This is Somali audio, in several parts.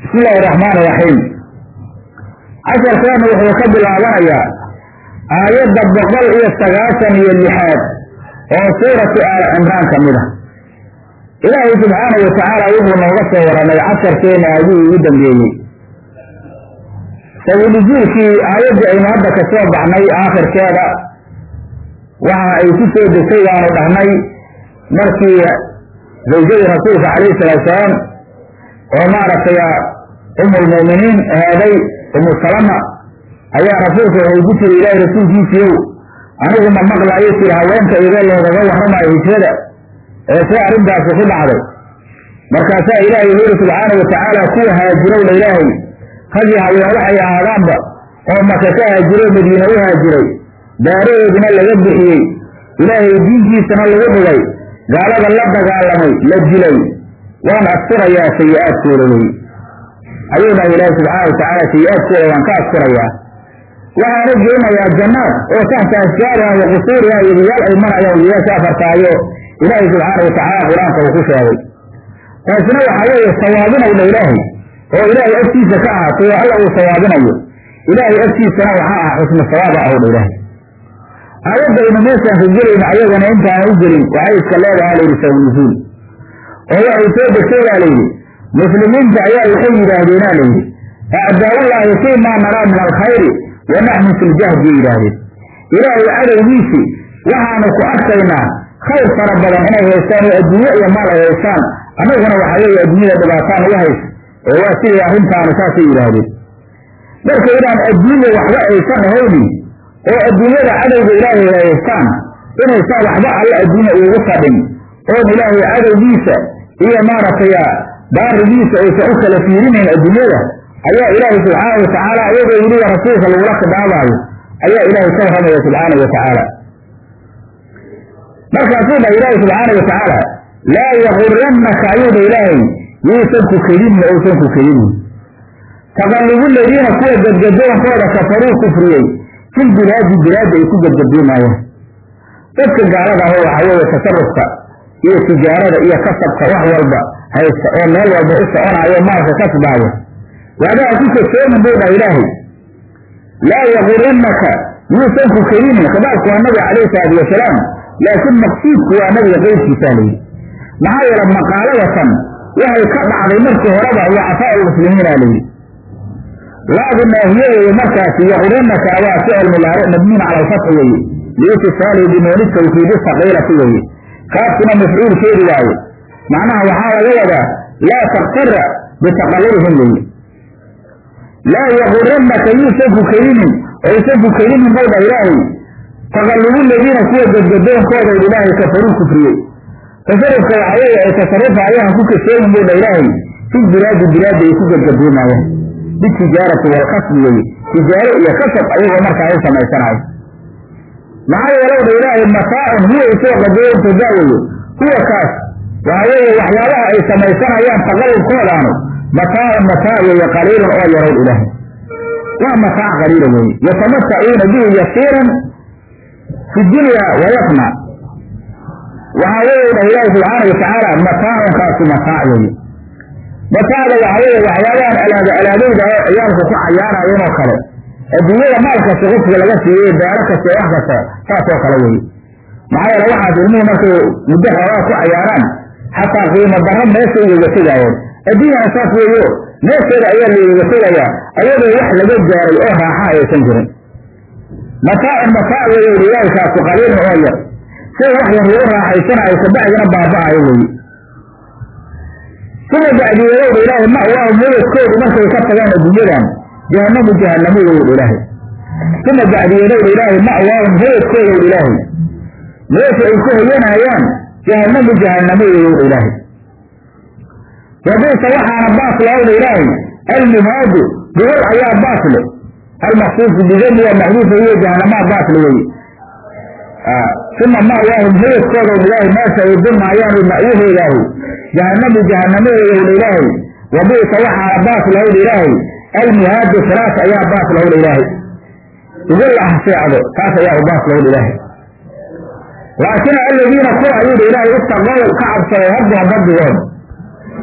bismi illaahi raxmaan iraxiim casharkeenu wuxuu ka bilaabanayaa aayadda boqol iyo sagaashan iyo lixaad oo suuratu aal cimraan ka mid a ilaahay subxaanahu watacaala wuxuu nooga soo waramay casharkeena aadihii ugu dambeeyey sawinuzuulkii aayaddii aynu hadda ka soo baxnay aakhirkeeda waxa ay ku soo degtay waanu dhahnay markii zawjadii rasuulka calayhi salaatu salaam oo maaragtay umulmu'miniin ahaaday umu salama ayaa rasuulka waxay ku tiri ilaahay rasuulkiisiiyow anigu ma maqlaayo tiri haweenta idee loogaga warramayo hijrada ee see arrintaasi ku dhacday markaasaa ilaahay wuxu yidhi subxaana watacaala kuwa haajirowna ilaahay ragii haween waxay ahaadaanba oo maka ka haajiro madiine u haajiray daaraheeduna laga bixiyey ilaahay diinkiisana lagu dhigay gaalada la dagaalamay la dilay waan asturayaa sayi-aadkooda wey ayuu dhahay ilaahi subxaana watacaala sayi-aadkooda waan ka asturayaa waxaana geenayaa jannaad oo tahta ashjaariha wa qusuuriha wediyaal ay marayaan wediyaasha afartaayo ilaahay subxaana watacaala qur-aanka uu ku sheegay taasina waxaa weeye sawaabinowdha ilaahay oo ilaahay agtiisa ka ahaatay oo alla uu sawaabinayo ilaahay agtiisana waxaa ah xusnu sawaaba ahowdha ilaahay aayadaynu meeshaan ka gelayna ayagana intaana u gelin waxay iska leedaha layidhi sawnuzuul oo waxay soo degtay baa layidhi muslimiinta ayaa waxay yidhaahdeenaa layidhi acdaaullaahi fii maa naraa min alkhayri wa naxnu fi ljahdi yidhaahdeen ilaahay cadowgiisi waxaanu ku arkaynaa khayr fara badan inay haystaan oo adduunye iyo maal ay haystaan annaguna waxaa weeye adduunyada dhibaataan uga haysa oo waa sidii arrintaanu saasay yidhaahdeen marka inaan adduunya waxba aysan ahayni oo adduunyada cadowga ilaahay haystaan inaysan waxba alle adduunya uugu fadhin oon ilaahay cadowgiisa iyo maaragtay baarigiisa aysan u kala fiirinayn adduunyada ayaa ilaahay subxaana watacaala ayagoo weliba rasuulka lagula khidaabaayo ayaa ilaahay ka warramaya subxaana watacaala markaasuu dhahay ilaahay subxaana watacaala laa yagurannaka ayuu dha ilaahay yuusan ku kedinin ousan ku kedinin taqallubu ladiina kuwa gadgadoonkooda kafaruu kufriyey fil bilaadi bilaadda ay ku gadgadoomaayaan dadka gaalada aho waxaa weeye tasarufka iyo tijaarada iyo kasabka wax walba haysta oo meel walba u soconaayo maalka kasbaaya waadaha ku kasoomin buu dhaha ilaahay laa yagurannaka yuusan ku kedinin khidaabku waa nabiga calayhi salaatu wasalaam laakiin maqsuudku waa nabiga qeybkiisaa layidhi maxaa yeele maqaaladatan waxay ka dhacday markii horeba wacafaa lmuslimiina layidhi laadu naahiye weeye markaasi yagurannaka waa ficil mudaaric mabniin cala alfatxi weeye liitisaalihi binuuni tawkiidi saqiilati weeye kaafkuna mafcuulkeedi waaye macnaha waxaa laga wadaa laa taktara bitaqallurihim weeye laa yagurannaka yuusan ku kedinin oysan ku kedinin buu dha ilaahay taqallubu ladiina kuwa gadgadoonkooda ilaahay kafaruu kufriyey tasarufka waxaa weeye ay tasarufa ayahan ku kasooyin buu dha ilaahay fil bilaadi bilaadda ay ku gadgadoomayaan bitijaarati walkasbi weye tijaaro iyo kasab ayagoo markaa u samaysanayo maxaa yeelow dha ilaahay mataacun huwa isoo qadayontoodaa weye huwa kaas waxaa weeye waxyaabaha ay samaysanayaan taqallubkoodaanu mataacun mataac weeye qaliilun oo yarow ilaahay waa mataac qaliila weeye yatamatacuuna bihi yasiiran fi dunya wayafna waxaa weeye dhah ilaahi subxaana watacaala mataacun kaasu mataac weeye mataacda waxaa weeye waxyaabahan alaada alaadayda oo ciyaalku ku cayaarayeen oo kale adduunyada maal kasta qofka laga siiyey daaro kasta wax kasta saas oo kale weeye maxaa yeele waxaas ilmuhu markay muddo xoogaa ku cayaaraan xataa qiimo darro meesha igaga tegaayeen adduunyana saas weeyo meesheeda ayaa laigaga tegayaa ayadoo wax laga gaaray oo raaxa aysan jirin mataacun mataac weeye ilaahi kaasu qaliilun oo yar sida wax yar lagu raaxaysanayo kabacdina baaba'ayo weeye suma bacdiyeedowdha ilaahay ma'waahu mudadkoodu markay ka tagaan adduunyadan jahanamu jahanamo weyowdha ilaahay suma bacdiyeedowdha ilaahay ma'waahum mudadkoodowdha ilaahay meesha ay ku hoyanayaan jahanamu jahanamo weyowdha ilaahay wabaysa waxaana baas lowdha ilaahay almihaadu gobol ayaa baas le almaqsuusu bidami waa maxduufa iyo jahanamaa baasle weye uma ma'waahum mudadkooda ilaahay meesha ay dumaayaan ma'wahoodaahu jahanamu jahanamadeedowdha ilaahay wabi'sa waxaana baas lahowdha ilaahay almihaadu firaas ayaa baas lahowdha ilaahay ugu lahseecdo taas ayaa u baas lahowdha ilaahay laakiin aladiina kuwa ayuudha ilaahay itaqow ka cabsaday rabbahum rabbigood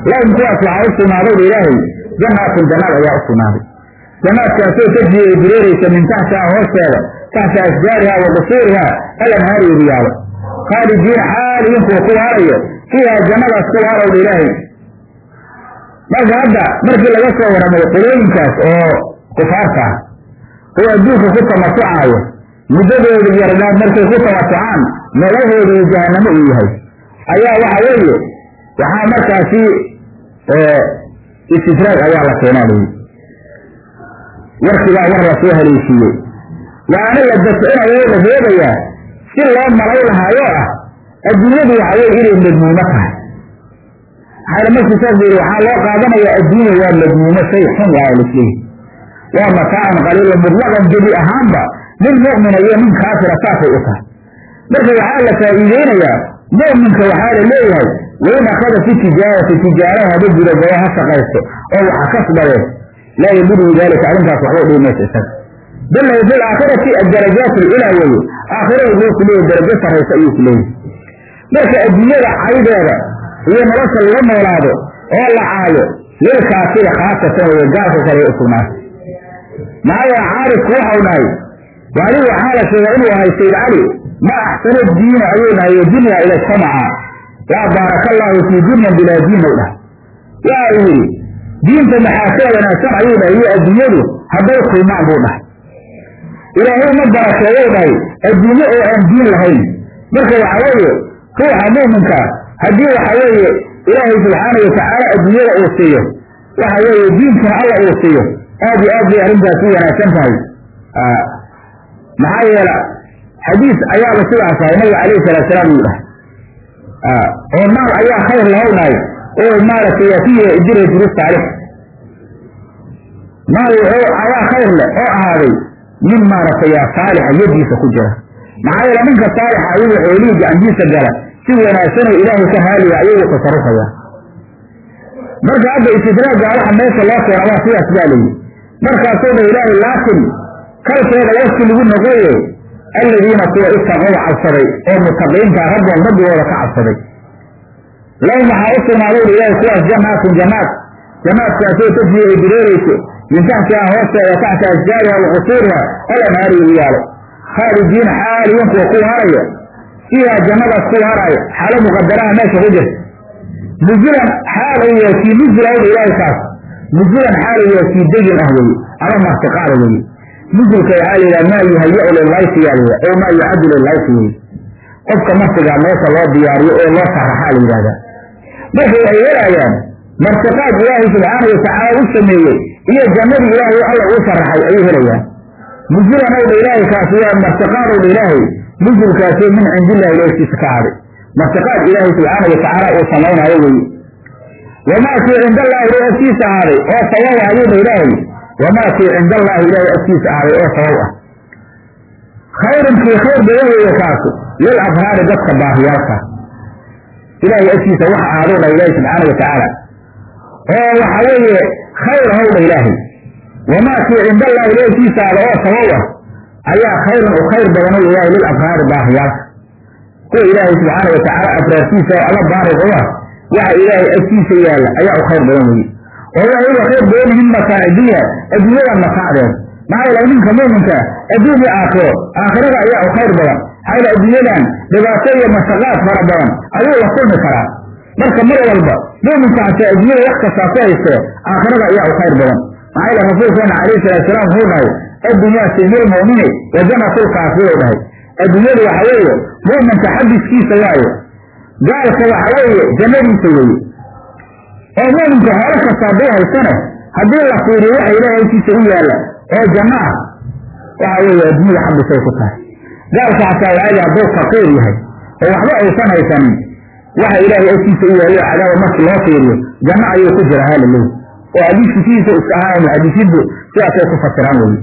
lahum kuwaas waxaa u sugnaaday ilaahay jannaatun jannaad ayaa u sugnaaday jannaadkaasoo tajri ay dureeraysa min taxtiha hoosteeda taxta ashjaariha wa qusuuriha alanhaari riyaalo khaalidiina xaaliyin kuwa ku waarayo fiiha jannadaas ku waarowdha ilaahay marka hadda markii laga soo warramay qolooyinkaas oo kufaarta ah oo adduunka ku tamasucaayo muddadooda yarnaad markay ku tamasucaan magahooda iyo jahanamo uu yahay ayaa waxa weeye waxaa markaasi istidraag ayaa la keenaa layi warkigaa war lasoo haleeshiiyey waana la dafcinayo la reebayaa si loo malay lahaayo ah adduunyadu waxa weye inay madmuumo tahay maxaa markii saas yidhi waxaa loo qaadanayaa adduunya waa madmuumo shay xun waa lisleeyahy waa mataacan qaliila mutlaqan gebi ahaanba nin mu'mina iyo nin kaafira saasay u tahay marka waxaa la faa'iideynayaa mu'minka waxaa la leeyahay wain akhada fi tijaarati tijaaraha haba gudagabo ha shaqaysto oo waxa kasbadeen laa yaduruu daalika arrintaas waxba dhihi maysa isaga bal lahu fi laakhirati adarajaat ilaa weeye aakhirada luu ku leeyahy darajo sarraysa ayuu ku leeyahy marka adduunyada caydeeda iyo nolosha laga noolaado oo la caayo lilkaafira khaasatan weye gaalka kale u sugnaatay maxaa caarifku waxau dhahay wali waxaa la sheegay inuu ahay sayd cali ma axsano diina ayuu dhahay dunya ila samaca yaa baaraka allaahu fii dunyan bilaa diin ou dhahay waa uu yidhi diinta maxaa ka wanaagsan ayuu dhahay iyo adduunyadu hadday kulmaan buu dhahay ilaahay ma barakeeyou dhahay adduunye oo aan diin lahayn marka waxa weeye ruuxa mu'minka haddii waxa weeye ilaahay subxaana watacaala adduunyada uu siiyo waxa weeye diinkana alla uu siiyo aad iyo aad bay arrintaas u wanaagsan tahay maxaa yeela xadiis ayaaba sidaas ahay nabiga calayhi salaatu salaam uu dhahay oo maal ayaa khayr lahownahay oo maaragtay fiihi jira durus taalix maal wuxuu ayaa khayr leh oo ahaaday nin maaragtay saalixa yadiisa ku jira maxaa yeele ninka saalixa ayuu xoolihii gacantiisa gala si wanaagsan oo ilaahay ka haaliya ayuu tasarufaya marka hadda istidraagga waxa meesha loo keena waa sidaas baa layihi markaasoo dha ilaahay laakin kalkeeda wafki lagu noqoye alladiina kuwa itaqow cabsaday oo mutaqiinta rabban rabbigooda ka cabsaday lahum waxaa u sugnaaday ilaahay kuwaas jannaatun jannaat jannaadkaasoo tajri ay dureerayso min taxtiha hoosteeda taxta ashjaariha wa qusuuriha alanhaari ugu yaalo khaalidiina xaaliyin kuwa ku waaraya fiiha jannadaas ku waaraayo xaalo muqadaraha meesha ku jirta nuzulan xaal uu yahay kii nuzula oda ilaahay kaas nuzulan xaal uu yahay kii degin ah weye ama martiqaada weye nuzulka waxaa la yidhaha maa yuhayaa lillayfi yaa la oo maa yucaddu lillayfi weye qofka martigaa meesha loo diyaariyo oo loo sharaxaa la yidhahdaa marka waxay helayaan martiqaad ilaahay subxaana watacaala u sameeyey iyo jannadii ilaahay alla uu sharaxay ayay helayaan nuzulan owdha ilaahay kaasi waa martiqaad owdha ilaahay nuzulkaasoo min cindillahi ilaahkiisa ka haday martiqaad ilaahay subxaana watacaala uu samaynaayo weye wamaa kii cinda allaahi ilahay agtiisa ahaaday oo sawaw ah ayuudha ilaahay wamaa kii cinda allaahi ilaahay agtiisa ahaaday oo sawaw ah khayrun kii khayr badan weeye kaasu lil abraari dadka baahiyaalka ilaahay agtiisa waxa ahaadou dha ilaahay subxaana watacaala oo waxa weeye khayr howdha ilaahay wamaa kii cinda allahi ilahay agtiisa ahada oo sawaw ah ayaa khayrun u khayr badanu ilaahay lil abraari baahiyaalka kuwa ilaahay subxaana watacaala abraartiisa oo alla baarig u ah waxa ilaahay agtiisa yaalla ayaa u khayr badan weye oo waxay uga khayr badan yihiin mataacidiya adduunyada mataacdeed maxaa yeelay ninka muuminka adduun iyo aakhiro aakhirada ayaa u khayr badan maxaa yeele adduunyadan dhibaato iyo mashaqaad fara badan ayuu la kulmi karaa marka mar walba muuminka hataa adduunyada wax kastaa ku haystee aakhirada ayaa u khayr badan maxaa yeele rasuulkeena calayhi salaatu salaam wuxuu dhahay addunyaa sijil mu'mini wa jannatul kaafir u dhahay adduunyadu waxa weeye mu'minka xabiskiisa waaye gaalka waxa weeye jannadiisa weeye oo mu'minka hoolo kasta hadduu haysane haddii la fiiriyo waxa ilaahay agtiisa u yaalla oo janno ah waxa weeye adduunyada xabisay ku tahay gaalka xataa waadi hadduu faqiir yahay oo waxba aysan haysanin waxa ilaahay agtiisa u yaallo cadaaba markii loo fiiriyo janno ayuu ku jira hala leey oo xadiiska sidiisa iska ahaa muxadisiintu sidaasay ku fasiraan weye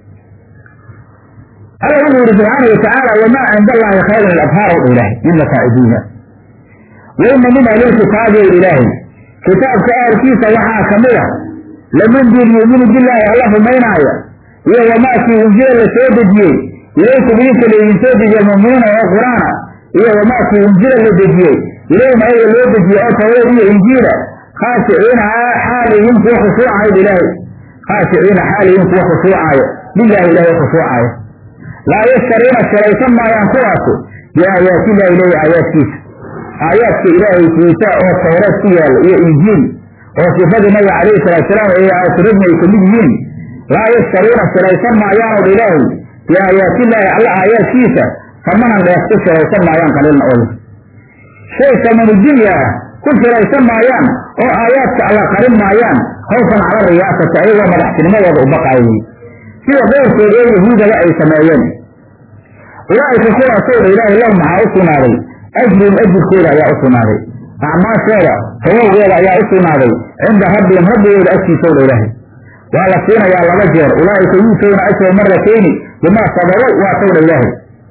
alla wuxuu yihi subxaana watacaala wamaa cinda allaahi khayrun labhaar ow ilaahay min mataacidiina waina min ahlilkitaabi ow ilaahay kitaabka ahalkiisa waxaa ka mid a laman dul yuuminu billaahi alla rumaynaaya iyo wamaakii unjila la soo dejiyey ilaykum idinka laydin soo dejiye mu'miniina oo qur-aana iyo wamaakii unjila la dejiyey ilayhim ayaga loo dejiyey oo tawreed iyo injiila khaashiciina xaaliyiin kuwa khushuucayo ilaahay khaashiciina xaaliyiin kuwa khushuucaayo lilahi ilaahay khushuucaayo laa yashtaruuna shalaysan maayaan kuwaasu biaayaatillahi ilahi aayaadkiisa aayaadka ilaahay kiisa oo tawreed ku yaalla iyo injiil oo sifadii nabiga calayhi salaatusalaam ee aasuradni ay kamid yihiin laa yashtaruuna shalaysan maayaanoo ilaahay biaayaatillaahi alla aayaadkiisa tamanan dheefku shalaysan maayaan qaliilna oy shay samanu dunya ah ku shalaysan maayaan oo aayaadka alla qarin maayaan khawfan cala riyaasati ayagoo madaxtinimadooda u baqaayay sida qowrkood ee yahuudaba ay sameeyeen ulaa'ika kuwaasowdha ilaahay lahum maxaa u sugnaaday ajrun ajirkooda ayaa u sugnaaday acmaashooda sababgeeda ayaa u sugnaaday cinda rabbihim rabbigooda agtiisowdha ilaahay waa la siinayaa laba jeer ulaa'ika yuutowna ajra maratayni bimaa sabarow waa towdha ilaahay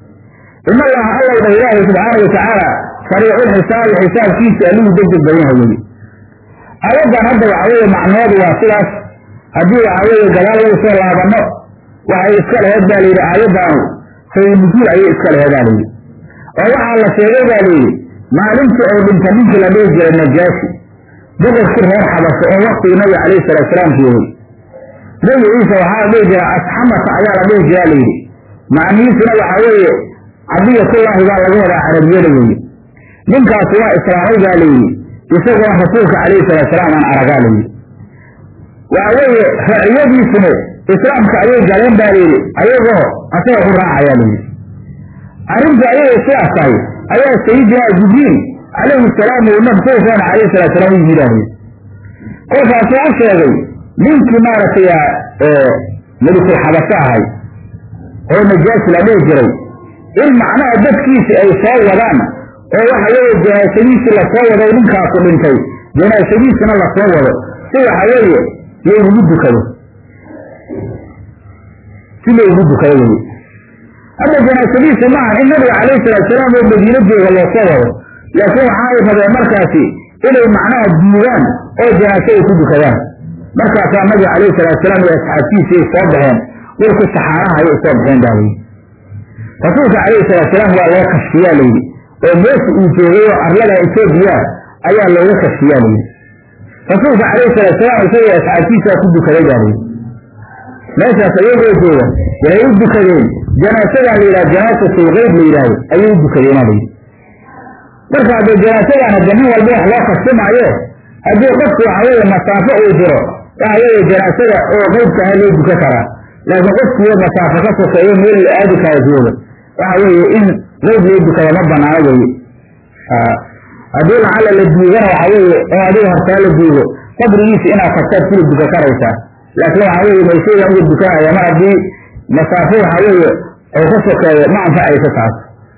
in allaha allowdha ilaahay subxaana watacaala sariiculxisaabi xisaabkiisa allihuu degdeg badan yahay weye aayaddan hadda waxa weeye macnoodu waa sidaas haddii waxa weeye gadaal lagu soo laabanno waxay iska laheed baa layidhi aayaddaanu saynujuul ayay iska laheed baa layidhi oo waxaa la sheegay baa layidhi maalintii oo dhinta ninkii la dhihi jiray najaashi boqorkii reer xabasho oo waktigii nabiga calayhi salaatusalaam joogay nabi ciisa waxaa la dhihi jiraa asxamata ayaa la dhihi jiraa layidhi macnihiisuna waxaa weeye cadiyatullaahi baa laga wadaa carabiyada weeye ninkaasi waa islaamay baa layidhi isagoon rasuulka calayhi salaatusalaam aan aragaa layidhi waxa weeye raciyadiisuna islaamka ayay galeen baa layidhi ayagoo asaga ku raacayaa layidhi arrinta ayagay sidaas tahay ayaa sayidinaa jibriil calayhi salaam uu nabsuukeena calayhi salaatusalaam u yimid layidhi kolkaasuu u sheegay ninkii maaragtay melikul xabasho ahay oo najaasi la dhihi jiray in macnaha dadkiisi ay soo wadaan oo waxa weeye janaasadiisii lasoo wado ninkaasu dhintay janaasadiisina lasoo wado si waxa weeye laygugu dukado si laygu dukado weye hadda janaasadiisi maaha in nabiga calayhi salaatusalaam oo madiino jooga loosoo wado laakiin waxaay rabeen markaasi inay macnaha diidaan oo janaase ay ku dukadaan markaasaa nabiga calayhi salaatusalaam iyo asxaabtiisi ay soo baxeen dhulku saxaaraha ayay soo baxeen baa layidhi rasuulka calayhi salaatusalaam waa loo kashfiyaa layidhi oo meesha uu joogay oo arlada etoobiya ayaa looga kashfiyaa layidhi rasuulka calayhi salaatusalaam isagoo asxaabtiisaa ku dukaday baa layidhi meeshaas ayagoo jooga waxay u dukadeen janaasadan la yidhaha janaasatul qeyb la yidhaahdo ayay u dukadeena layidhi marka haddee janaasadan hadde nin walba wax loo kastimaayo haddii qofku waxa weeye masaafo uu jiro waxa weeye janaasada oo qeybka aha loo duka karaa laakiin qofkiiyo masaafo ka sokeeyo meel la aadi kara jooga waxa weeye in qeyb loo dukada ma banaano weye haddii lacala la duugana waxa weeye oo adiga hortaa la duugo qabrigiisa inaad tagtaad kula duka karaysaa laakiin waxa weeye meeshaydan uga dukanaya mar haddii masaafo waxa weeye oo ka sokeeyo ma anfacayso taas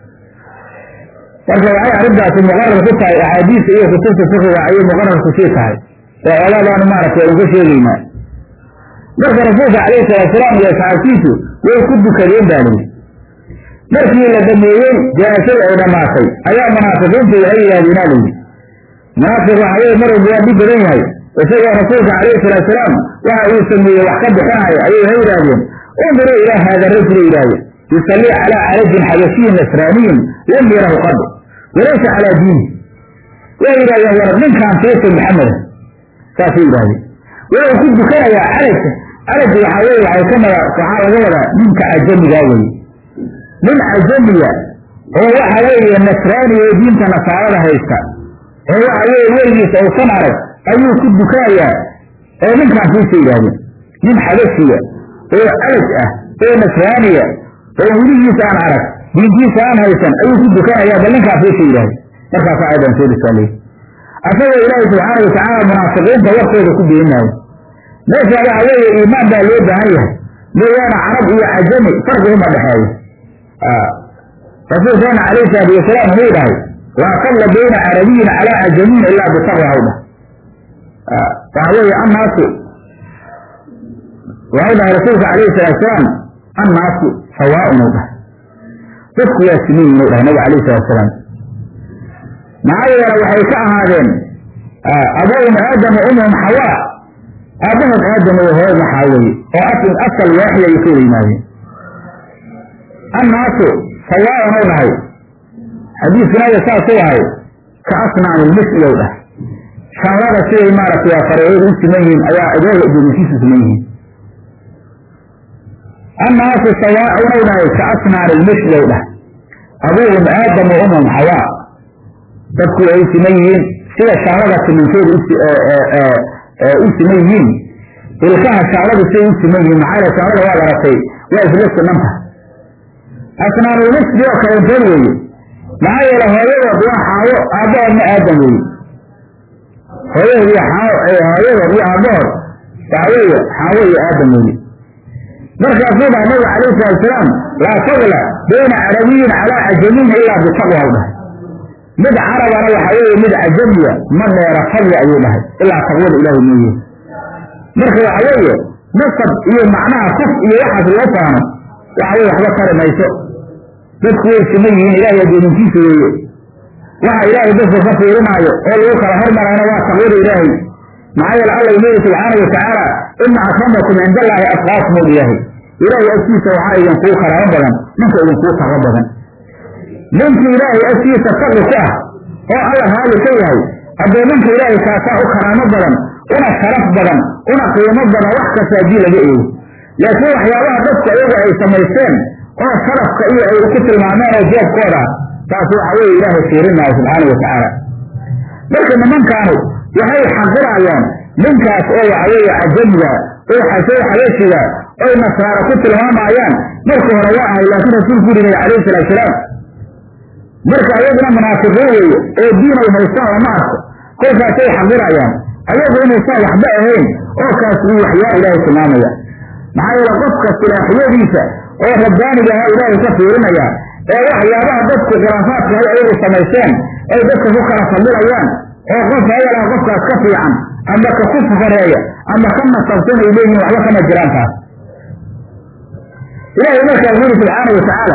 marka waxay arrintaasi muqarar ku tahay axaadiista iyo kutubta fikiga ayay muqarar kusii tahay oo olaadaanu maaragtay uga sheegaynaa marka rasuulka calayhi salaatusalaam iyo asxaabtiisu way ku dukadeen baa layidhi markii la dhameeyey janaasada ay dhammaatay ayaa munaafiqiintu waxay yidhahdeenaa layidhi munaafiq waxa weye mar walba waa dhib badan yahay isagoo rasuulka calayhi salaatusalaam waxa uu sameeyey wax ka bixinaya ayay waxay yidhahdeen unduruu ilaa haada rajula yidhahdeen yusallii calaa carajin xabashiyin nasraaniyin lam yarahu qad walaysa calaa diini way yidhahdeen war ninkaan fiirsa maxameda saasay yidhahdeen wuxuu ku dukanayaa carajka caraj waxaa weye waxay ka mada waxaa laga wadaa ninka cajamigaa weye nin cajamiya oo waxa weeye nasraani oo diinta nasaarada haysta oo waxa weeye weligiisa uusan arag ayuu ku dukanayaa oo ninkaan fiirsa yidhahdeen nin xabashiya oo caraj ah oo nasraaniya oo weligiisa aan arag diintiisa aan haysan ayuu ku dukanayaa bal ninkaan fiirsa yidhahdeen markaasa ayadan soo risaalay asagoo ilaahay subxaana watacaala munaafiqiinta warkooda ku beenaayo meesha waxa weeye iimaan baa loo baahan yahay mooyaane carab iyo cajami farqi uma dhexeeyo rasuulkeena calayhi salaatu wasalaam wuxuu dhahay laa fadla bayna carabiyin calaa cajamiyin ilaa bitaqwa hawdha waxa weeye annaasu waxau dhahay rasuulka calayhi salatu wasalaam annaasu sawaaun u dhahay dadku waa simiyin u dhahay nabiga calayhi salatu wasalaam maxaa yeele waxay ka ahaadeen abawum aadam wa umhum xawaa aabbahood aadam iyo hooyad waxaa weeye oo asl asal waaxid ayay ka wada yimaadeen annaasu sawaaun u dhahay xadiiskinaga saasuu ahay ka asnaani lmisli ou dhahay shanlada siday maaragtay fareecyadu u siman yihiin ayaa adooga gelinkiisu siman yihiin annaasu sawaaun ou dhahay ka asnaani lmishlow dhah abuuhum aadam wa umam xawaa dadku ay siman yihiin sida shaarada timinkooda u siman yihiin ilkaha shaaradu siday u siman yihiin maxaa yeel shaarada waa laratay waa isla sinanta asnaanulmisli oo kalentood weeye maxaa yeele hooyadood waa xaawo aabbahoodna aadam weeye hooyadood iyo hooyadood iyo aabbahood waxa weeye xaawo iyo aadam weeye markaasuu dhaha nabiga calayhi salatusalaam laa fadla bayna carabiyin calaa cajamiyin ilaa bitaqwa u dhahay mid carabana waxa weeye mid cajamiya ma dheera fadli ayuu dhahay ilaa taqwada ilaahay mooye marka waxa weeye nasab iyo macnaha kuf iyo waxaas loo faano waxa weye waxba tari mayso dadku way siman yihiin ilaahay adooninkiisa weeye waxa ilaahay dadka ka fiirinaayo oo lagu kala hormarayna waa taqwada ilaahay maxaa yeele alla ileeyi subxaana watacaala ina akramakum cinda allaahi atqaakum u ilaahay ilaahay agtiisa waxaa idinkuu karaamo badan ninka idinkuu taqo badan ninkii ilaahay agtiisa taqi ku ah oo alla raali ka yahay haddee ninka ilaahay kaasaa u karaamo badan una sharaf badan una qiimo badan wax kasta haddii laga eego laakiin waxyaabaha dadku ayagu ay samaysteen oo sharafka iyo ay ku tilmaameen oo jeebkooda taas waxa weeye ilaahay fiirinaayo subxaana watacaala marka nimankaanu waxay xaqirayaan ninkaas oo waxa weeye cajamiga oo xasoo xabeeshiga oy nasaara ku tilmaamayaan marka hore waa ahay laakiin rasuulku yidhi calayhi salaatusalaam marka ayaguna munaafiqiin weeye oo diin ay haystaan lama arko kolkaasay xaqirayaan ayagu inaysan waxba ahayn oo kaas uu waxyaa ilaahay tilmaamaya maxaa yeele qofka silaaxiyadiisa oo rabbaaniga ahaa ilaahay ka fiirinaya ee waxyaabaha dadku khilaafaadka hay ayagu samaysteen ay dadka ku kala fadilayaan oo qof hayalaha qofkaas ka fiican ama ka ku fareeya ama ka nasabsan ay leeyihin waxba kama jiraan taas ilaahay markaas yuri subxaana watacaala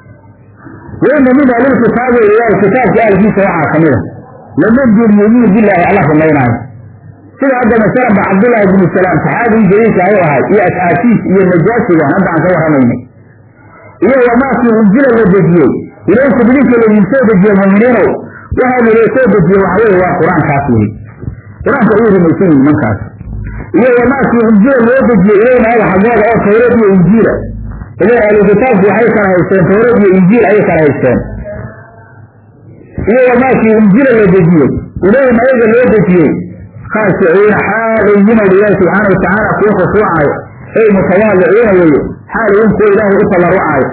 waina min ahlilkitaabi ilaahi kitaabka ahlkiisa waxaa kamid a laman dun yuuminu bilaahi alla rumaynaayo sida hadda masalan ba cabdullaahi bnu salaam saxaabigii jaliilka ayu ahay iyo asxaabtiis iyo najaasigan hadda aan ka warramaynay iyo wamaakii unjila la dejiyey ilaykum idinka laydin soo dejiye muuminiinow waxaana loo soo dejiye waxa weye waa qur-aankaas wey qur-aanka ayuu rumaysan yihin mankaas iyo wamaakii unjila loo dejiyey ilayna aga xaggooda oo tawreed iyo injiila idan ahlu kitaabku waxay kala haysteen tawreed iyo injiil ayay kala haysteen iyo wamaakii unjila la dejiyey ilayna ayaga loo dejiyey khaashiciina xaalayhina ilaahi subxaana watacaala kuwa khushuucayo ay mutawaadiciina weeye xaalayin kuwa ilaahay u tallarucayo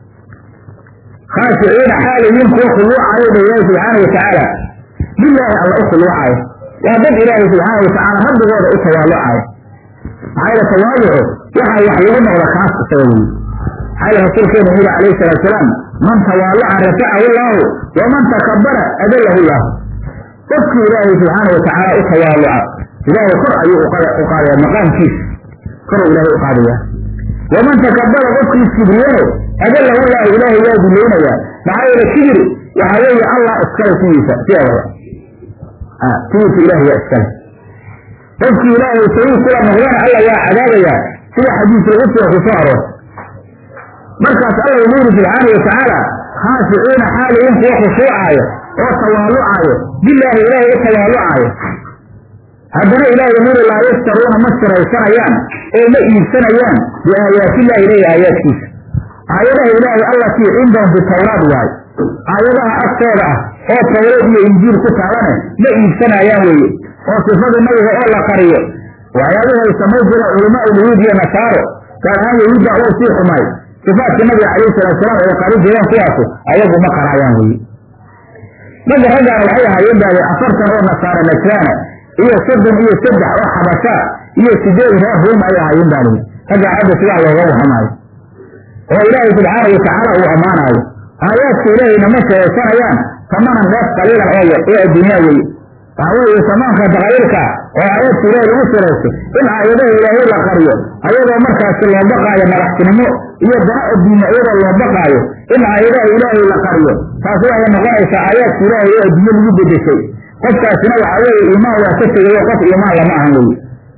khaashiciina xaalayin kuwa khuluucayo dha ilaahi subxaana watacaala bilaahi alla u khuluucayo waa dad ilaahay subxaana watacaala rabbigooda u tawaalucayo maxaa yeele tawaalucu waxaa wax lagu noqda kaas isaga weye maxaa yeele rasuulkeenu yuri calayhi salaatu salaam man tawaaluca rafacahu llaahu waman takabara adallahu llaahu qofkii ilaahay subxaana watacaala u tawaaluca ilaahay kor ayuu u qaadaya maqaamkiisa koruu ilaahay u qaadaya waman takabara qofkii kibriyano adallahu llaahu ilaahay waa dulaynayaa maxaa yeele kibir waxaa weeye allah iskale sidiisa sideedaba sidiisa ilahay waa iskale qofkii ilaahay sariir kula noqdana alla waa cadaabayaa sida xadiisulqudsiga ku soo aroortay markaas alla wuxuu yidhi subxaana watacaala khaashiciina xaaliyin kuwa khushuucaayo oo tawaalucaayo bilaahi ilaahay u tawaalucaayo haddana ilaahay wuxuu yidhi laa yastaruuna ma siraysanayaan oo ma iibsanayaan biaayaatillahi ilayhi aayaadkiisa aayadaha ilaahay allatii cindahum fi tawraad waay aayadaha agtooda ah oo tawreed iyo injiil ku taalane ma iibsanayaan weeye oo sifada nabiga oo la qariyo waxyaabihi ay samayn jireen culamaa ulyahuud iyo nasaaro gaar ahaan yahuudda oo sii xumay sifaadka nabiga calayhi salaatusalaam ay qari jireen kuwaasu ayagu ma qaraayaan weye naga raggaana waxay ahaayeen baade afartan oo nasaara najraana iyo soddon iyo saddex oo xabasha iyo sideed reer ruum ay ahaayeen baa lihi raggaa hadda sidaa looga warramaayo oo ilaahay subxaana watacaala uu ammaanaayo aayaadka ilaahayna ma sheegaysanayaan tamanan dheef qaliilan oo yar ee adduunyaa weye waxaa weeye samaanka daqayiilka oo aayaadka ilaahay lagu siraysto in aayadaha ilaahay la qariyo ayadoo markaasi loo baqaayo madaxtinimo iyo dana adduunya iyadoo loo baqaayo in aayadaha ilaahay la qariyo taas waxay noqonaysaa aayaadka ilaahay oo adduunye lagu bedeshay qofkaasina waxaa weeye iimaan waa ka tegayo qof iimaan lama ahan weye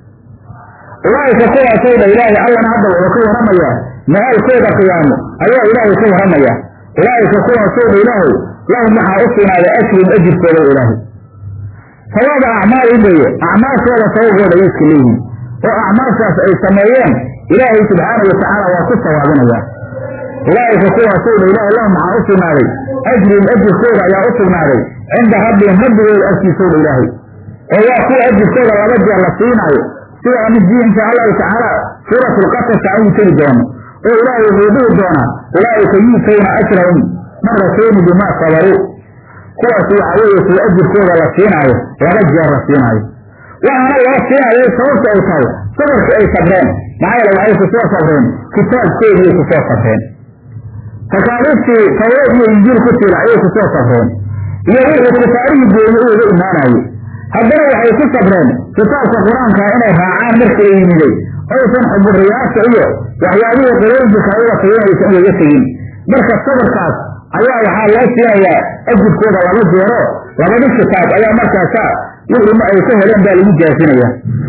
ulaaika kuwaasoo dha ilaahay allana hadda wuxuu ka warramayaa ma-aalkooda qiyaamo ayaa ilaahay ka warramaya ulaaika kuwaasoo dha ilaahay lahum waxaa u sugnaaday ajrun ajirkooda ilaahay sawaaba acmaalin weeye acmaashooda sababkooda ayay iska leeyihiin oo acmaashaas ay sameeyeen ilaahay subxaanahu watacaala waa ku sawaabinaya ulaa'ika kuwaasowdha ilaah lahum maxaa u sugnaaday ajrun ajirkooda ayaa u sugnaaday cinda rabbihim rabbigooda agtiisowdha ilaahay oo waa kuwa ajirkooda laba jeer la siinaayo sida amidii insha allahu tacaala suurat lqasas ayuu tegi doono oo ilaahay wuxuu dhihi doonaa ulaa'ika yuutawna ajrahum marratayni bimaa sabaruu kuwaas waxa weeye kuwa ajirkooda la siinaayo laba jeer la siinaayo waxaana loo siinayo sababta ay tahay sabarka ay sabreen maxaa yeele waxay kusoo sabreen kitaabkoodii kusoo sabreen takaaliiftii tawreed iyo injiil ku tiila ayay kusoo sabreen iyo wixii kufaarihii geeye u uga imaanayey haddana waxay ku sabreen kitaabka qur-aanka inay raacaan markii la yimiday oysan xuburiyaasha iyo waxyaabihii qulooyinka kalada taginaysan ugaga tegin marka sabarkaas ayaa waxaa loo siinayaa ajirkooda laba jeero labadi kitaab ayaa markaasa wixii ay ka heleen baa lagu jaasinaya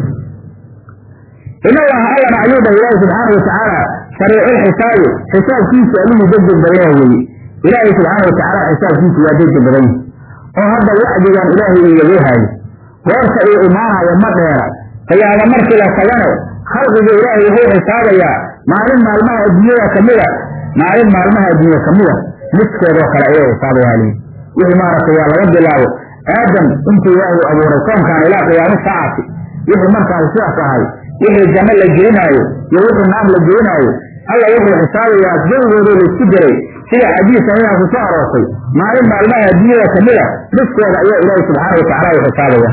in allaha allana ayuu dhahay ilaahi subxaana watacaala sariiculxisaabi xisaabkiisu allihii degdeg badan yaha weeye ilaahay subxaana watacaala xisaabkiisu waa degdeg badan yahi oo hadda wacdigan ilaahay uu yagoo haayo goorta uu imaanayo ma dheera qiyaamo markii la tagane khalqiga ilaahay wuxuu xisaabayaa maalin maalmaha adduunyada kamida maalin maalmaha adduunya kamida midkeedoo kale ayuu xisaabayaa lii wixii maaragtay waa laga bilaabo aadam intuu ilaahay abuuray koonkaan ilaa qiyaamo saacati wixii markaas sidaas ahay wixii janno la gelinaayo iyo wixii naam la gelinaayo alla wuxuu xisaabayaa jawigoodoo laisku diray sida xadiis ayaa ku soo aroortay maalin maalmaha adduunyada kamida midkeeda ayaa ilaahay subxaana watacaala u xisaabaya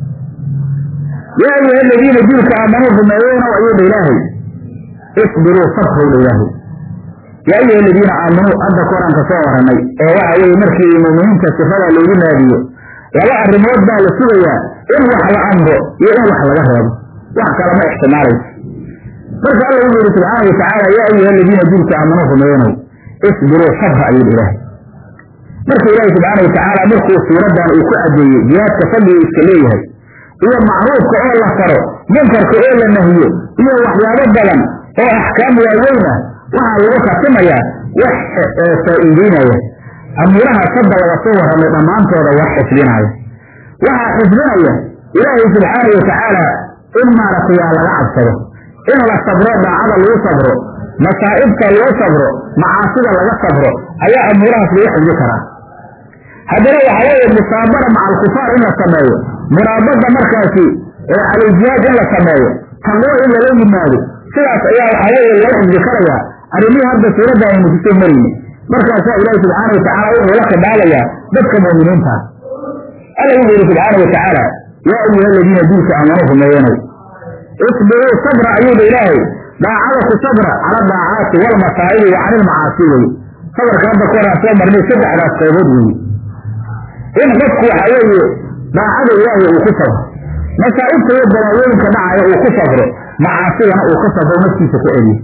yaa ayuha aladiina diilka aamanuu rumeeyeynow ayuu dha ilaahay isbiruu sabrow dha ilaahay yaa ayuha aladiina aamanuu hadda koranka soo waranay oo waxa weeye markii muuminiinta sifada loogu naadiyo laba arrimood baa la sugayaa in wax la amro iyo in wax laga reebo wax kalama ixtimaalayso marka alla wuxuu yihi subxaana watacaala yaa ayuha aladiina diilka aamanuu rumeeyenow isbiruu sabra ayuu ilaahay marka ilaahi subxaana watacaala markuu suuradan uu ku cadeeyey jihaadka fadliga iska leeyahay iyo macruufka oo la faro munkarka oo la nahiyo iyo waxyaabo badan oo axkaam waaweyn ah waxaa lagu khatimayaa wax faa'iideynaya amuuraha sadda laga soo warramay dhammaantooda wax xifdinaya waxaa xifdinaya ilaahay subxaana watacaala in maaragtay aa laga cabsado in la sabro daacada lagu sabro masaa'ibta lagu sabro macaasida laga sabro ayaa amuurahaas lagu xifdi karaa haddana waxa weeye musaabara maca alkufaar in la sameeyo muraabada markaasi calaljihaad in la sameeyo taqwo in lala yimaado sidaas ayaa waxaa weeye laga xifdi karayaa arrimihii hadda suuradda aynu kusoo marayni markaasaa ilaahi subxaana watacaala wuxuu la khidaabayaa dadka mu'miniinta alla wuxuu yihi subxaana watacaala yaa ayuha aladiina diilka aamanuu rumeeyanow isbiruu sabra ayuu dha ilaahay daacada ku sabra cala daacaati walmasaa'ibi wa cani ilmacaasi weye sabarka hadda ku horaan soo marnay saddexdaas qaybood weye in qofku waxa weeye daacada ilaahay uu ku sabro masaa'ibta iyo balaayooyinka dhacaya uu ku sabro macaasidana uu ka sabro naftiisa ku celiyo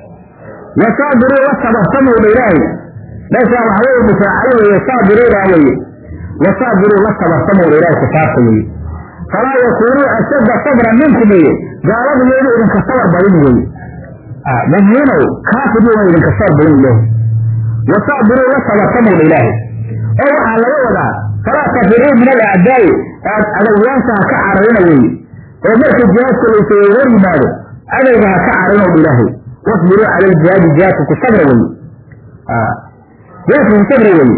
wasaabiruu la sabartamuu dha ilaahay meeshaa waxa weye mufaacayo weye saabiruudaa weye wasaabiruu la sabartamuu dha ilaahay kufaarta weye falaa yakuunuu ashadda sabran minkum weye gaaladu yeenu idinka sabar badin weye muminiinow kaafir yuuna idinka sabar badin ilaahay wasaabiruu la sabartamuu dha ilaahay oo waxaa laga wadaa falaa tafiruu min alacdaa'i aad adawyaasha ha ka cararina weeye oo markii jihaadka laysaga hor yimaado adayga ha ka carinow dha ilaahay wasbiruu cala aljihaadi jihaadka ku sabra weye jihaadka ku sabra weye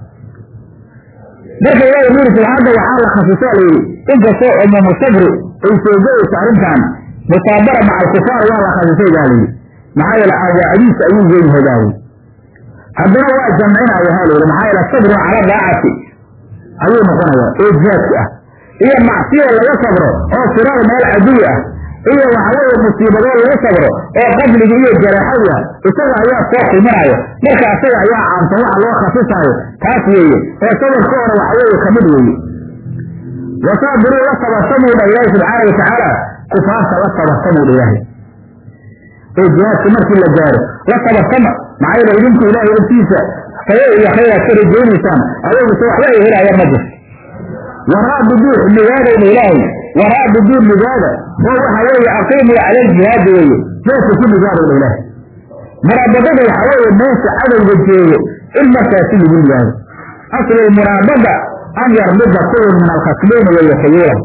marka ilaahay wuxuu yidhi hadda waxaa la khasisaa la yidhi inkastoo umumu sabri ay soo gelayso arrintan musaabara maca alkufaar waa la khasisay baa layidhi maxaa yeele awaacdiisa ayuu leeyahay baa layidhi haddana waa jamcinaya ha layidhi maxaa yeele sabrun cala daacati ayuu noqonayaa oo jihaadka ah iyo macsiyo laga sabro oo firaar meel caduwi ah iyo waxaweeye musiibadoo lagu sabro oo qadliga iyo jaraaxadii ah isaga ayaa soo kulminaya marka isaga ayaa caamsan waxa loo khasisaayo taas weeye oo sabarka hore waxaweeye kamid weeye wasaabiruu la sabartamuu dha ilaahi subxaana watacaala kufaarta la sabartamuu dha ilaahay oo jihaadka markii la gaaro la sabartama maxaa yeele idinku ilaahay agtiisa sayo iyo khayraad ka rajaynaysaan adaguse waxba ay helayaan ma jirto waraabiduu nigaadayna ilaahay waraabiduu nigaada oo waxa weeye aqiimuu cala aljihaadi weeye meesha ku nigaadayna ilaahay muraabadada waxa weeye meesha cadowga jeeyo in markaasi lagu nigaado aslul muraabada an yarbida kullun min alkhasbayni wayakayuulahu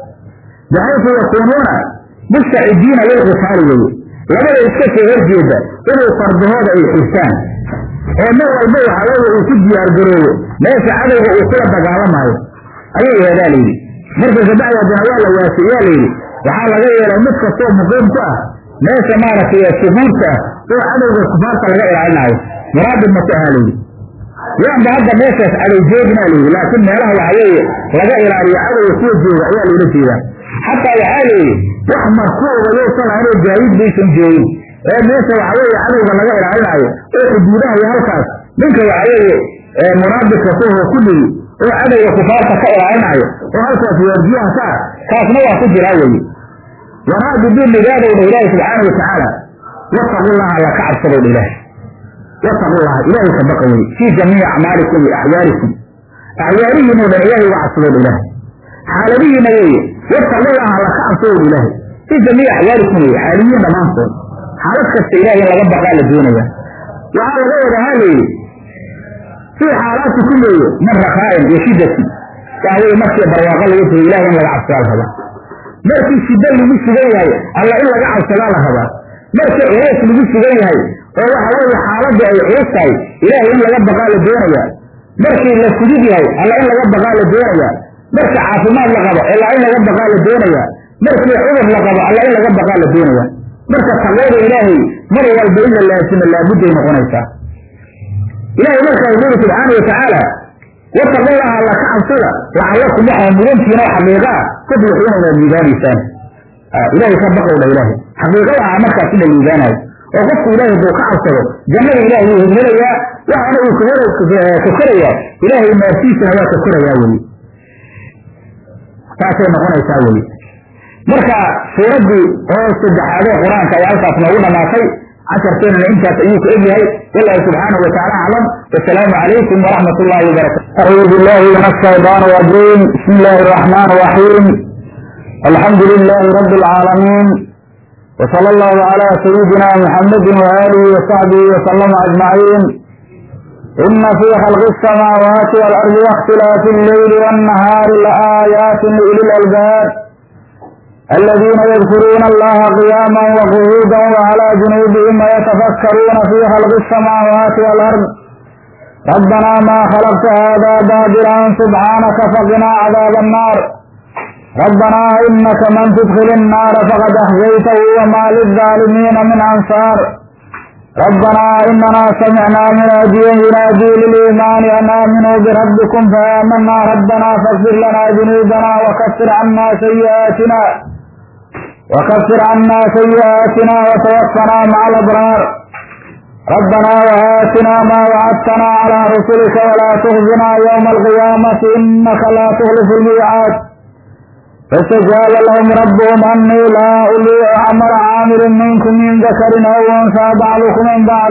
baxaysu yakuunuuna mustacidiina lilqitaali weye labada iska soo horjeeda inay fardahooda ay xirtaan oo mar walba waxaa weeye uu ku diyaargaroobo meesha cadowga uu kula dagaalamaayo ayay yeedaa layidhi marka kabacdi haddana waa la waasiyaa layidhi waxaa laga yeelay mid kastoo muqiim ku ah meesha maaragtay suhuurta ah oo cadowga kufaarta laga ilaalinaayo muraadib ma ku ahaa layidhi yaanba hadda meeshaas cadow joogna layidhi laakiin meelaha waxa weeye laga ilaaliyo cadowga kuwa jooga ayaa loola jeedaa xataa waxaa layidhi wax markuuba yowsan lahayn oo gaadiid baysan joogin ee meesha waxa weeye cadowga laga ilaalinaayo oo xuduudaha iyo halkaas ninka waxa weeye munaabidka kuho kulligii oo cadowga kufaarta ka ilaalinaayo oo halkaas waardiyaha ka ah kaasna waa ku jiraa weye waraabidin nigaadowdha ilaahi subxaana watacaala wattaqullaha alla ka cabsadowdha ilaahi wattaqullaha ilaahay ka baqa weye fii jamiici acmaalikum wa axyaarikum axyaarihiin oo dhan ilaahay uga cabsadowdha ilaahi xaaladihiina weeye wattaqullaha alla ka cabsadowdha ilaahi fii jamiici axyaarikum weye xaaliyiin dhammaantood xaalad kasta ilahay in laga baqaa la doonaya waxaa laga wadahaa layidhi fii xaalaatikum weeye min rakhaa'in wa shiddatin waxa weye markii barwaaqo laga jiro ilahay in laga cabsadaa la rabaa markii shiddo lagu sugan yahay alla in laga cabsadaa la rabaa markii culays lagu sugan yahay oo waxa weeye xaaladdu ay culus tahay ilaahay in laga baqaa la doonaya markii la fudud yahay alla in laga baqaa la doonaya markii caafimaad la qabo alla in laga baqaa la doonaya markii cudur la qabo alla in laga baqaa la doonaya marka taqwada ilaahay mar walba in la laasimo laabudday noqonaysaa ilahay markaa wuxu uri subxaana watacaala wattaqullaha alla ka cabsada lacallakum waxaa mudantiina oo xaqiiqa ah tuflixuuna inaad liibaanaysaan ilahay ka baqowdha ilaahay xaqiiqa waxaa markaas in la liibaanayo oo qofku ilaahay hadduu ka cabsado jannada ilaahay wuu hirhelayaa waxaana uu ka korayaa ilaahay naartiisana waa ka korayaa weye saasay noqonaysaa weye marka suuraddii oo saddexaadee qur-aanka ayaa halkaas noogu dhamaatay casharkeenana intaas ayuu ku egyahay wallahu subxaanahu watacaala aclam wasalaamu calaykum waraxmat ullahi wabarakatu acuudu billahi min ashaytaan rajiim bismi illaahi araxmaan raxiim alxamdu lilahi rabbi alcaalamiin wsala allahu calaa sayidina muxamadi waaalihi wasaxbihi wasalama ajmaciin ina fii khalqi asamaawaati waalardi waاkhtilaafi alleyli waannahaari laaayaati liuli lalbaab الذين يذكرون الله قياما وقعودا وعلى جنوبهم ويتفكرون في خلق السماوات والأرض ربنا ما خلقت هذا باطلا سبحانك فقنا عذاب النار ربنا إنك من تدخل النار فقد أخزيته وما للظالمين من أنصار ربنا إننا سمعنا مناديا ينادي للإيمان أن آمنوا بربكم فآمنا ربنا فاغفر لنا ذنوبنا وكفر عنا سيئاتنا وكفر عنا سيئاتنا وتوفنا مع الأبرار ربنا وآتنا ما وعدتنا على رسلك ولا تخزنا يوم القيامة إنك لا تخلف الميعاد فاستجاب لهم ربهم أني لا أولي عمل عامل منكم من ذكر أو أنثى بعضكم من بعض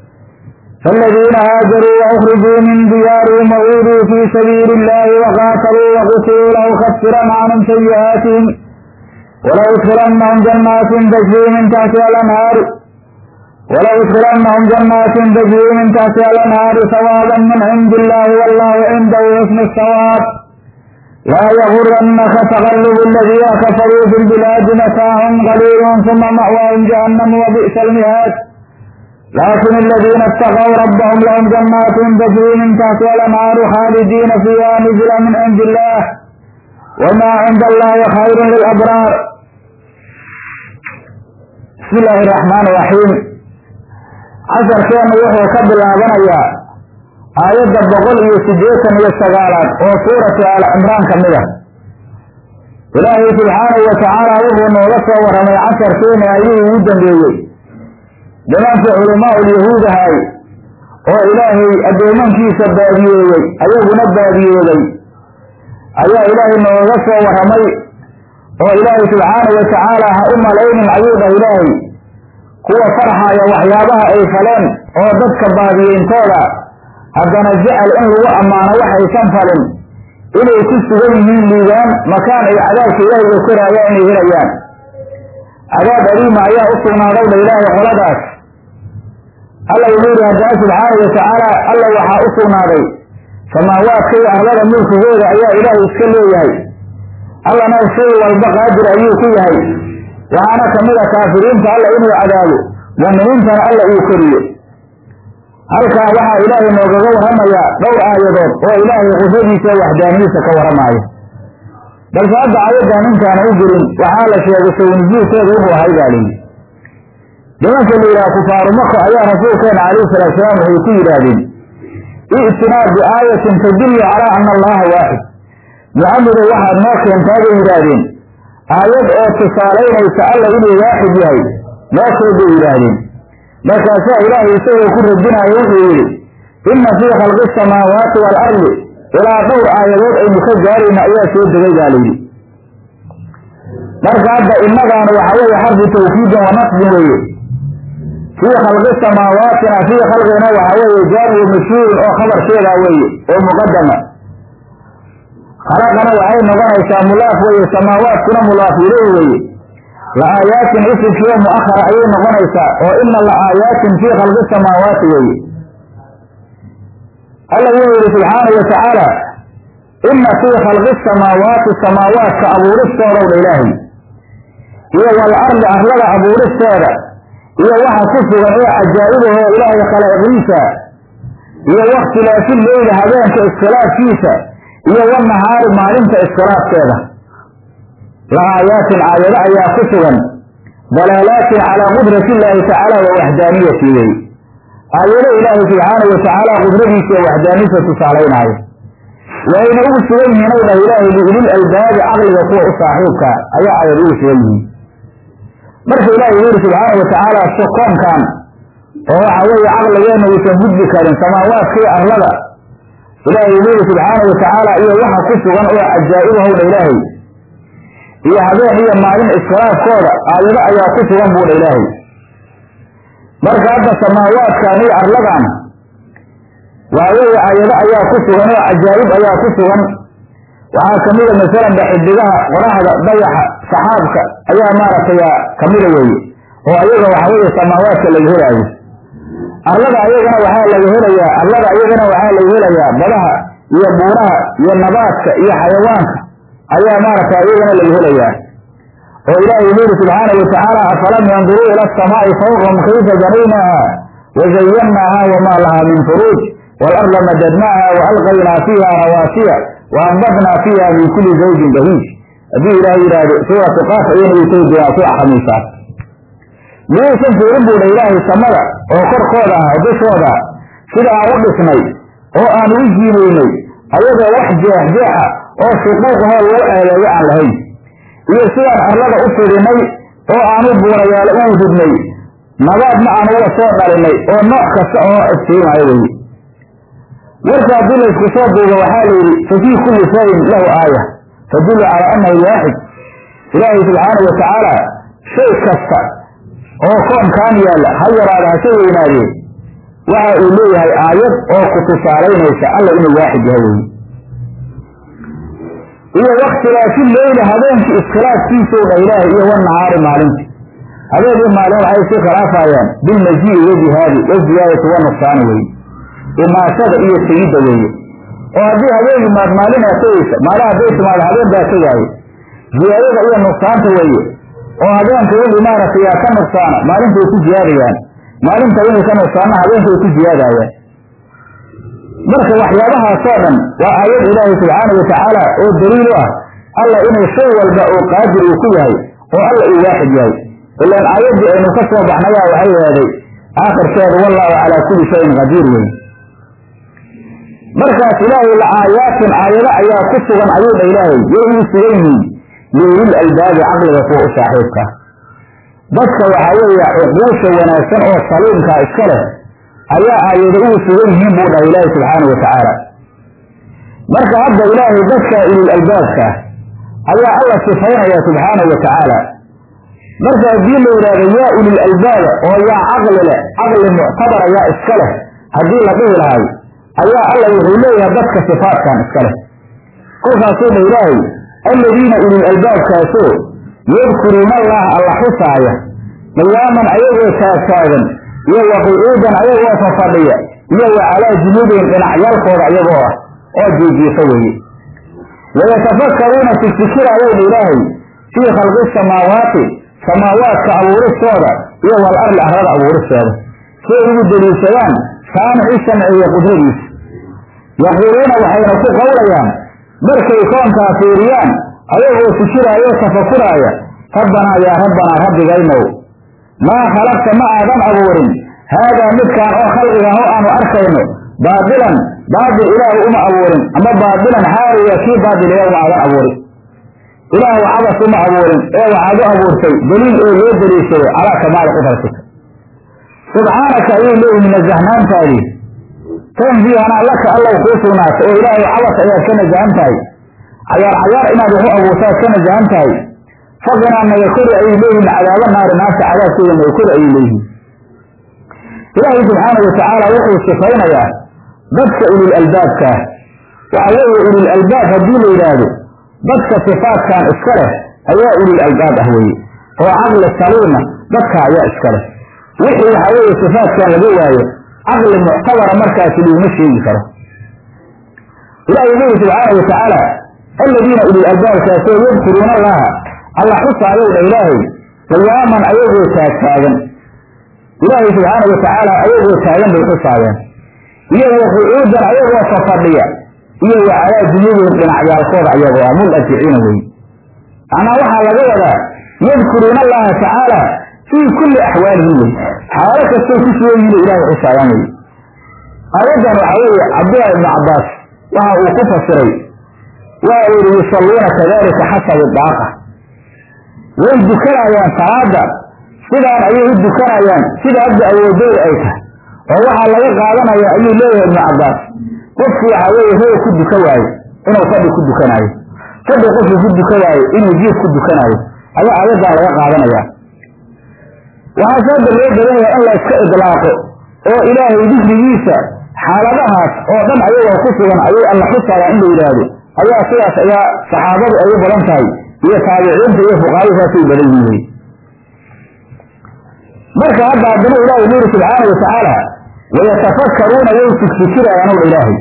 فالذين هاجروا وأخرجوا من ديارهم وأوذوا في سبيل الله وقاتلوا وقتلوا لأكفرن عنهم سيئاتهم ولأدخلنهم جنات تجري من تحتها الأنهار ولأدخلنهم جنات تجري من تحتها الأنهار ثوابا من عند الله والله عنده حسن الثواب لا يغرنك تغلب الذين كفروا في البلاد متاع قليل ثم مأواهم جهنم وبئس المهاد لكن الذين اتقوا ربهم لهم جنات تجري من تحتها الأنهار خالدين فيها نزلا من عند الله وما عند الله خير للأبرار بسم الله الرحمن الرحيم عشر كان وحو كبل آبنيا آيات بقول iyo sideetan iyo sagaalaad oo suuratu aal cimraan ka mid ah ilaahay subxaanahu watacaala wuxuu nooga soo waramay casharkeena ayuu ugu dambeeyey nimankii culamaa ulyahuud ahay oo ilaahay addoomankiisa baadiyeeyey ayaguna baadiyooday ayaa ilaahay nooga soo waramay oo ilaahay subxaanahu watacaala ha u malaynin ayuu dhah ilaahay kuwa farxaya waxyaabaha ay faleen oo dadka baadiyeyntooda haddana jecel in lagu ammaano waxaysan falin inay ku sugan yihiin liibaan makaan ay cadaabka ilaahay uga koraayaan inay helayaan cadaab aliima ayaa u sugnaaday dha ilaahay qoladaas alla wuxuu yihi haddana subxaanahu watacaala alla waxaa u sugnaaday samaawaadka iyo arlada mulkigooda ayaa ilaahay iska leeyahay allana shay walba qaadir ayuu ku yahay waxaana kamid a kaafiriinta alla inuu cadaabo mu'miniintana alla uu koriyo halkaa waxaa ilaahay noogaga warramayaa dhowr aayadood oo ilaahay qudradiisa iyo waxdaanidiisa ka warramaayo balse hadda aayaddan intaana u gelin waxaa la sheegay sawnusuulkeedu wuxuu ahay baa layidhi nimanka la yidhaha kufaaru maka ayaa rasuulkeena calayhi salaatu salaam waxay ku yidhaahdeen i'tinaa biaayatin tadullu calaa ana allaha waaxid muxamedow waxaad noo keentaa bay yidhaahdeen aayad oo tusaalaynaysa alla inuu waaxid yahay noo keen bay yidhaahdeen markaasaa ilaahay isagoo ku radinaayo wuxuu yidhi inna fii khalqi asamaawaati waalardi ilaa dhowr aayadood aynu ka gaarayna ayaa soo degay baa layidhi marka hadda innadaana waxa weeye xarfu tawkiidin wa nasbin weeye fii khalqi samaawaatina fii khalqina waxa weeye jaanibu mashhuurin oo khabarkeedaa weeye oo muqadama khalaqana waxay noqonaysaa mulaaf weeye samaawaadkuna mulaaf ileyh weeye la aayaatin isimkiiyo mu'ahara ayay noqonaysaa oo ina la aayaatin fii khalqi samaawaati weeye alla wuxuu yihi subxaanahu watacaala ina fii khalqi samaawaati samaawaadka abuuristoodaw dha ilaahay iyo wal ardi arlada abuuristeeda iyo waxa ku sugan ee cajaa'ibahoo ilaahay khalaaqiisa iyo wakhtilaafi leyli habeenka iskhilaafkiisa iyo wanahaari maalinta iskhilaafkeeda la aayaatin aayado ayaa ku sugan dalaalaatin calaa qudrati illaahi tacaala wa waxdaaniyati wey aayado ilaahay subxaanahu watacaala qudradiisa iyo waxdaaniyisa tusaalaynaayo wayna ugu sugan yihiin ow dhah ilaahay liulil albaabi caqliga kuwa u saaxiibka ayaa aayad ugu sugan yihiin marka ilaahay wuxu yuri subxaana watacaala sokoonkan oo waxa weeye caqligeenna uusan gudbi karin samaawaadka iyo arlada ilaahay wuxuu yuri subxaana watacaala iyo waxa ku sugan oo cajaa'ibahowdha ilaahay iyo habeen iyo maalin iskhilaafkooda aayado ayaa ku sugan buudha ilaahay marka hadda samaawaadkan iyo arladan waxa weeye aayado ayaa ku sugan oo cajaa'ib ayaa ku sugan waxaa kamida masalan ba xidigaha qoraxda dayaxa saxaabka ayaa maaragtay kamida weeye oo ayaga waxa weeye samaawaadka laga helaayo arlada ayagana waxaa laga helayaa arlada ayagana waxaa laga helayaa badaha iyo buuraha iyo nabaadka iyo xayawaanka ayaa maaragtay ayagana laga helayaa oo ilaahay wuxuu yidhi subxaanahu watacaala afalam yanduruu ila asamaa'i fawqahum kayfa banaynaaha wazayannaaha wamaa lahaa min furuuj waalarda madadnaaha waalqaynaa fiiha rawaasiya waanbadnaa fiiha min kuli zawjin bahiij haddii ilaah yidhaahdo suuratu qaaf ayayna u tegi doonaa subax khamiisaa miyaysan fiirin buudha ilaahay samada oo korkooda ah dushooda sida aan u dhisnay oo aan u jiinaynay ayadoo wax jeexjeexa oo shuquuqahoo lagu eedeeyo aan lahayn iyo sidaan arlada u fidinay oo aanu buurayaalo uu ridnay nabaadna aan uga soo dhalinay oo nooc kasta oo iftiimayo weye warka haddii laysku soo duubo waxaa la yidhi fa fii kulli shayin lahu aaya tadullu calaa annahu waaxid ilaahay subxaanahu watacaala shay kasta oo koonkaan yaalla ha yaraada hase weynaadee waxa uu leeyahay aayad oo ku tusaalaynaysa alla inuu waaxid yahay weye iyo wakhtilaafi leyli habeenkii iskhilaafkiisou dha ilaahay iyo wanahaari maalinta habeen iyo maalin waxay isu khilaafayaan bilmajii'i wajihaadi waziyaadati wanussaani weye imaashada iyo tegidda weeye oo haddii habeen yimaad maalin aa tegaysa maalin hadday timaado habeen baa tegaayo ziyaadada iyo nuqsaanta weeye oo habeenka wixii maaragtay aa ka nuqsaana maalintay ku jiyaadayaan maalinta wixii ka nuqsaana habeenkay ku jiyaadayaan marka waxyaabahaasoo dhan waa aayad ilaahay subxaanau watacaala oo daliil u ah alla inuu shay walba oo qaadir uu ku yahay oo alla uu waaxid yahay ilaan aayaddii aynu ka soo baxnayaa waxay yeeday aakhirkeedu wallahu calaa kulli shayin qadiir wey markaas ilaahay la aayaatin aayado ayaa ku sugan ayuu dha ilaahay yay uu sugan yihiin liulil albaabi caqliga kuwa u saaxiibka dadka waxaa weeye cuquusha wanaagsan oo saliimkaa iska leh ayaa aayado ugu sugan yihiin buu dhahay ilaahay subxaana wa tacaala marka hadda ilaahay dadka ulil albaabka ayaa alla sifaynaya subxaanahu wa tacaala marka haddii la yidhaahdo yaa ulil albaaba oo yaa caqli leh caqli muctabara yaa iska leh haddii la dhihi lahay ayaa alla wuxuu leeyahay dadka sifaatkan iska leh kolkaasuu dha ilaahay alladiina ulil albaabkaasoo yadkuruuna allaha alla xusaaya qiyaaman ayagoo taagtaagan iyo wa qucuudan ayagoo fafadhiya iyo wa calaa junuubihim dhinacyaalkooda ayagoo ah oo jiijiifa weeye wayatafakkaruuna fi fikiraayowdha ilaahay fii khalqi samaawaati samaawaadka abuuristooda iyo wal arli arlada abuuristooda si ay ugu deliishadaan saamixi samciyo qudradiisa yaquuluuna waxayna ku qowlayaan markay koonkaa fiiriyaan ayagoo fikiraaya oo tafakuraaya rabbanaa yaa rabbanaa rabbigaynow maa khalaqta ma aadan abuurin haadaa midkaan oo khalqigan oo aanu arkayno baadilan baadil ilaahu uma abuurin ama baadilan xaaliya kii baadil ilaah uma aadan abuurin ilaahu cabas uma abuurin ee waxaad u abuurtay daliil oo loo daliishaday calaa kamaali qudratika subxaanaka ayay leeyihin nasahnaantaadii tanziihanaa laka allow kuu sugnaatay oo ilaahay cabas ayaad ka nasahan tahay cayaar cayaar inaad waxu abuurtaad ka nasahan tahay faqinaa naga kori ayay leeyihin cadaaba naari naarta cadaabkeeda naga kori ayay leeyihin ilaahay subxaana watacaala wuxuu sifaynayaa dadka ulil albaabkaah waxa weeye ulil albaab haddii la yidhaahdo dadka sifaadkan iska leh ayaa ulil albaab ah weeye oo caqli saliima dadka ayaa iska leh wixii waxa weeye sifaadkan laga waayo caqli muctabara markaasi laguma sheegi karo ilahi wuxu yidhi subxaana watacaala aladiina ulil albaabkaasoo yadkuruuna allaha alla xusaayowdha ilaahay qiyaaman ayagoo taagtaagan ilaahay subxaana watacaala ayagoo taagan bay xusaayeen iyo waqucuudan ayagoo fafadhiya iyo wa calaa dunyadihim dhinacyaalkooda ayagoo ah mulajiciina wey macnaa waxaa laga wadaa yadkuruuna allaha tacaala fii kulli axwaalihim wey xaalo kastay ku sugan yihin ilahay xusaayaan wey aayaddan waxaa weeye cabdullahi ibnu cabbaas waxa uu ku fasiray waa uu yihi yusalluuna kadalika xasabi daaqa way dukanayaan salaada sidaan ayay u dukanayaan sida hadda awoodooda ay tahay oo waxaa laga qaadanaya ayuu leeyahay ibnu cabbaas qofkii waxaa weeye roob ku duka waayo inuu fadhi ku dukanaayo fadhi qofkii ku duka waayo inuu jiif ku dukanaayo ayaa aayaddan laga qaadanaya waxaa saada loo badan yahay in la iska idlaaqo oo ilaahay dikrigiisa xaaladahaas oo dhan ayagoo ku sugan ayay alla xusayaan in la yidhaahdo ayaa sidaas ayaa saxaabadu ay u badan tahay iyo taabiciinta iyo fuqaadu saasay badan yihin wey marka hadda haddana ilaahay wuxu yuri subxaana watacaala wayatafakkaruuna way fikfikirayaan ow ilaahay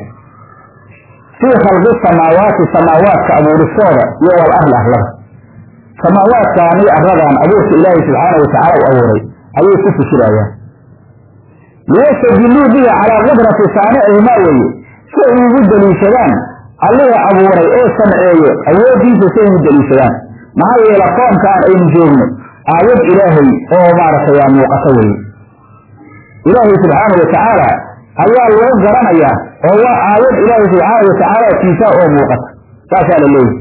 fii khalqi samaawaati samaawaadka abuuristooda iyo wal arli arlada samaawaadkaan iyo arladan abuurka ilaahay subxaana watacaala u abuuray ayay ku fikirayaan liyastadiluu bihi calaa qudrati saanicihimaa weeye si ay ugu daliishadaan allihii abuuray oo samceeye awooddiisa si ay ugu daliishadaan maxaa yeele qoomkaan aynu joogno aayad ilaahay oo maaragtay aa muuqato weye ilaahay subxaana watacaala ayaa lagu garanayaa oo waa aayad ilaahay subxaana watacaala kiisaa oo muuqata saasaa la leeyahy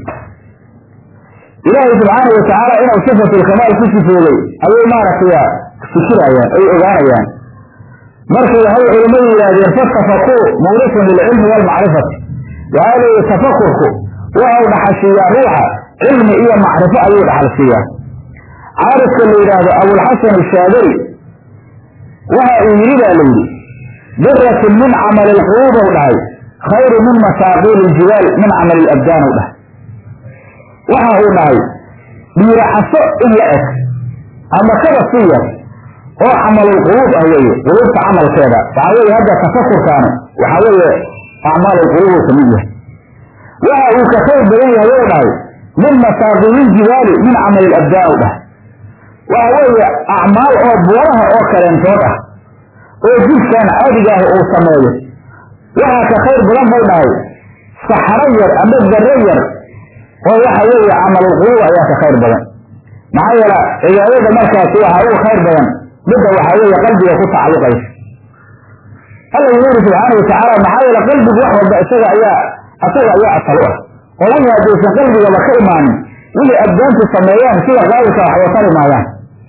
ilaahay subxaana watacaala inuu sifatulkamaal ku sifoogay ayay maaragtay fikirayaan ay ogaanayaan markay waxay culimmadu yidhaahdeen fatafakuu mawrisun lilcilmi waalmacrifati waxaa leeyihi tafakurku waxau dhaxalsiiyaa ruuxa cilmi iyo macrifo ayuu dhaxalsiiyaa caarifka la yidhaahdo abulxasan ashaadari waxa uu yidhi baa la yidhi diratun min camali lquluub ou dhahay khayru min masaaqiili ljibaal min camali labdaan ou dhahay waxa uu dhahay dhiiraxaso in la eg ama kaba si yar oo camalulquluub ah weeye quluubta camalkeeda waxaa weeye hadda tafakurkaani waxaa weeye acmaalulquluub uu kamid yahay waxa uu ka khayr badan yahay ou dhahay min masaaqiililjibaali min camali labdaan ou dhahay waxa weeye acmaal oo buuraha oo kaleentood ah oo jidkaan caadiga ah uu sameeyo waxaa ka khayr badan buu dhahay saxaro yar ama darro yar oo waxa weeye camalulquluub ayaa ka khayr badan maxaa yeele cibaadada markaasi waxaa ugu khayr badan midda waxaa weeye qalbiga ku tacalluqaysa alla wuxuu yidhi subxaana watacaala maxaa yeele qalbigu wax walba isaga ayaa isaga ayaa asal u ah oo wixii haddaysan qalbigaba ka imaanin wixii abdaantu sameeyaan sida qaadilka wax watari maayaan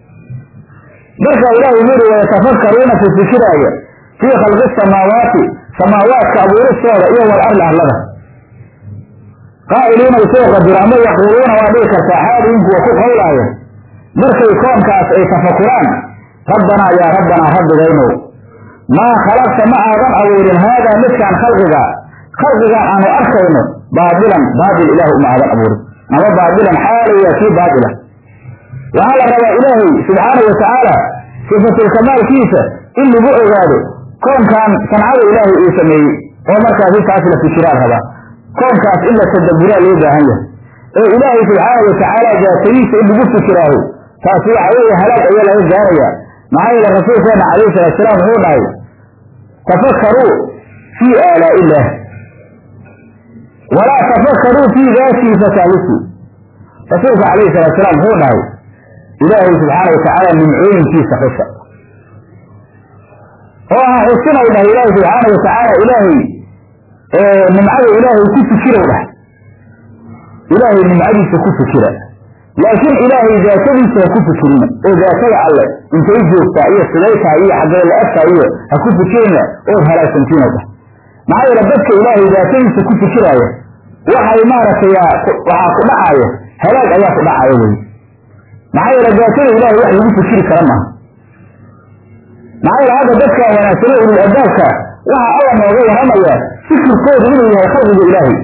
marka ilahi wuxuu yidhi wayatafakkaruuna fi fikiraaya fii khalqi samaawaati samaawaadka abuuristooda iyo wal arli arlada qaa'iliina isoo qadiro ama yaquuluuna waa dhihi kartaa xaaliin kuwa ku qowlaaya markay koonkaas ay tafakuraan rabbanaa yaa rabbanaa rabbigaynow maa khalaqta ma aadan abuurin haadaa midkaan khalqiga khalqigaan aanu arkayno baadilan baadil ilaah uma aadan abuurin ama baadilan xaalaya kii baadila waxaa la rabaa ilaahay subxaana watacaala sifatulkamaalkiisa in lagu ogaado koonkan sancada ilaahay uu sameeyey oo markaasi taas la fikiraan rabaa koonkaas in la tadaburaa loo baahan yahay ee ilaahay subxaana watacaala daatadiisa in lagu fikiraaho taasi waxa weeye halaag ayaa laga gaaraya maxaa yeele rasuulkeena calayhi salaatusalaam wuxuu dhahay tafakaruu fii aalaa'i illaah walaa tafakaruu fii daatii fatahliku rasuulka calayhi salaatusalaam wuxuu dhahay ilaahay subxaana watacaala nimcooyinkiisa xusa oo ha xusinay dhahay ilaahay subxaana watacaala ilaahay nimcada ilaahay ku fikirow dhahay ilaahay nimcadiisa ku fikira laakiin ilaahay daatadiisa ha ku fikirina oo daatada alle intay joogtaa iyo sidaytaa iyo xaggee la egtaa iyo ha ku fikirina ood halaagsantiina dhah maxaa yeele dadka ilaahay daatadiisa ku fikiraaya waxay maaragtay waxaa ku dhacaya halaag ayaa ku dhacaya wey maxaa yeele daatada ilahay wax lagu fikiri kara maaha maxaa yeele hadda dadka wanaagsano ulul albaabka waxa alla nooga warramaya fikirkoodu inuu yahay khalqiga ilaahay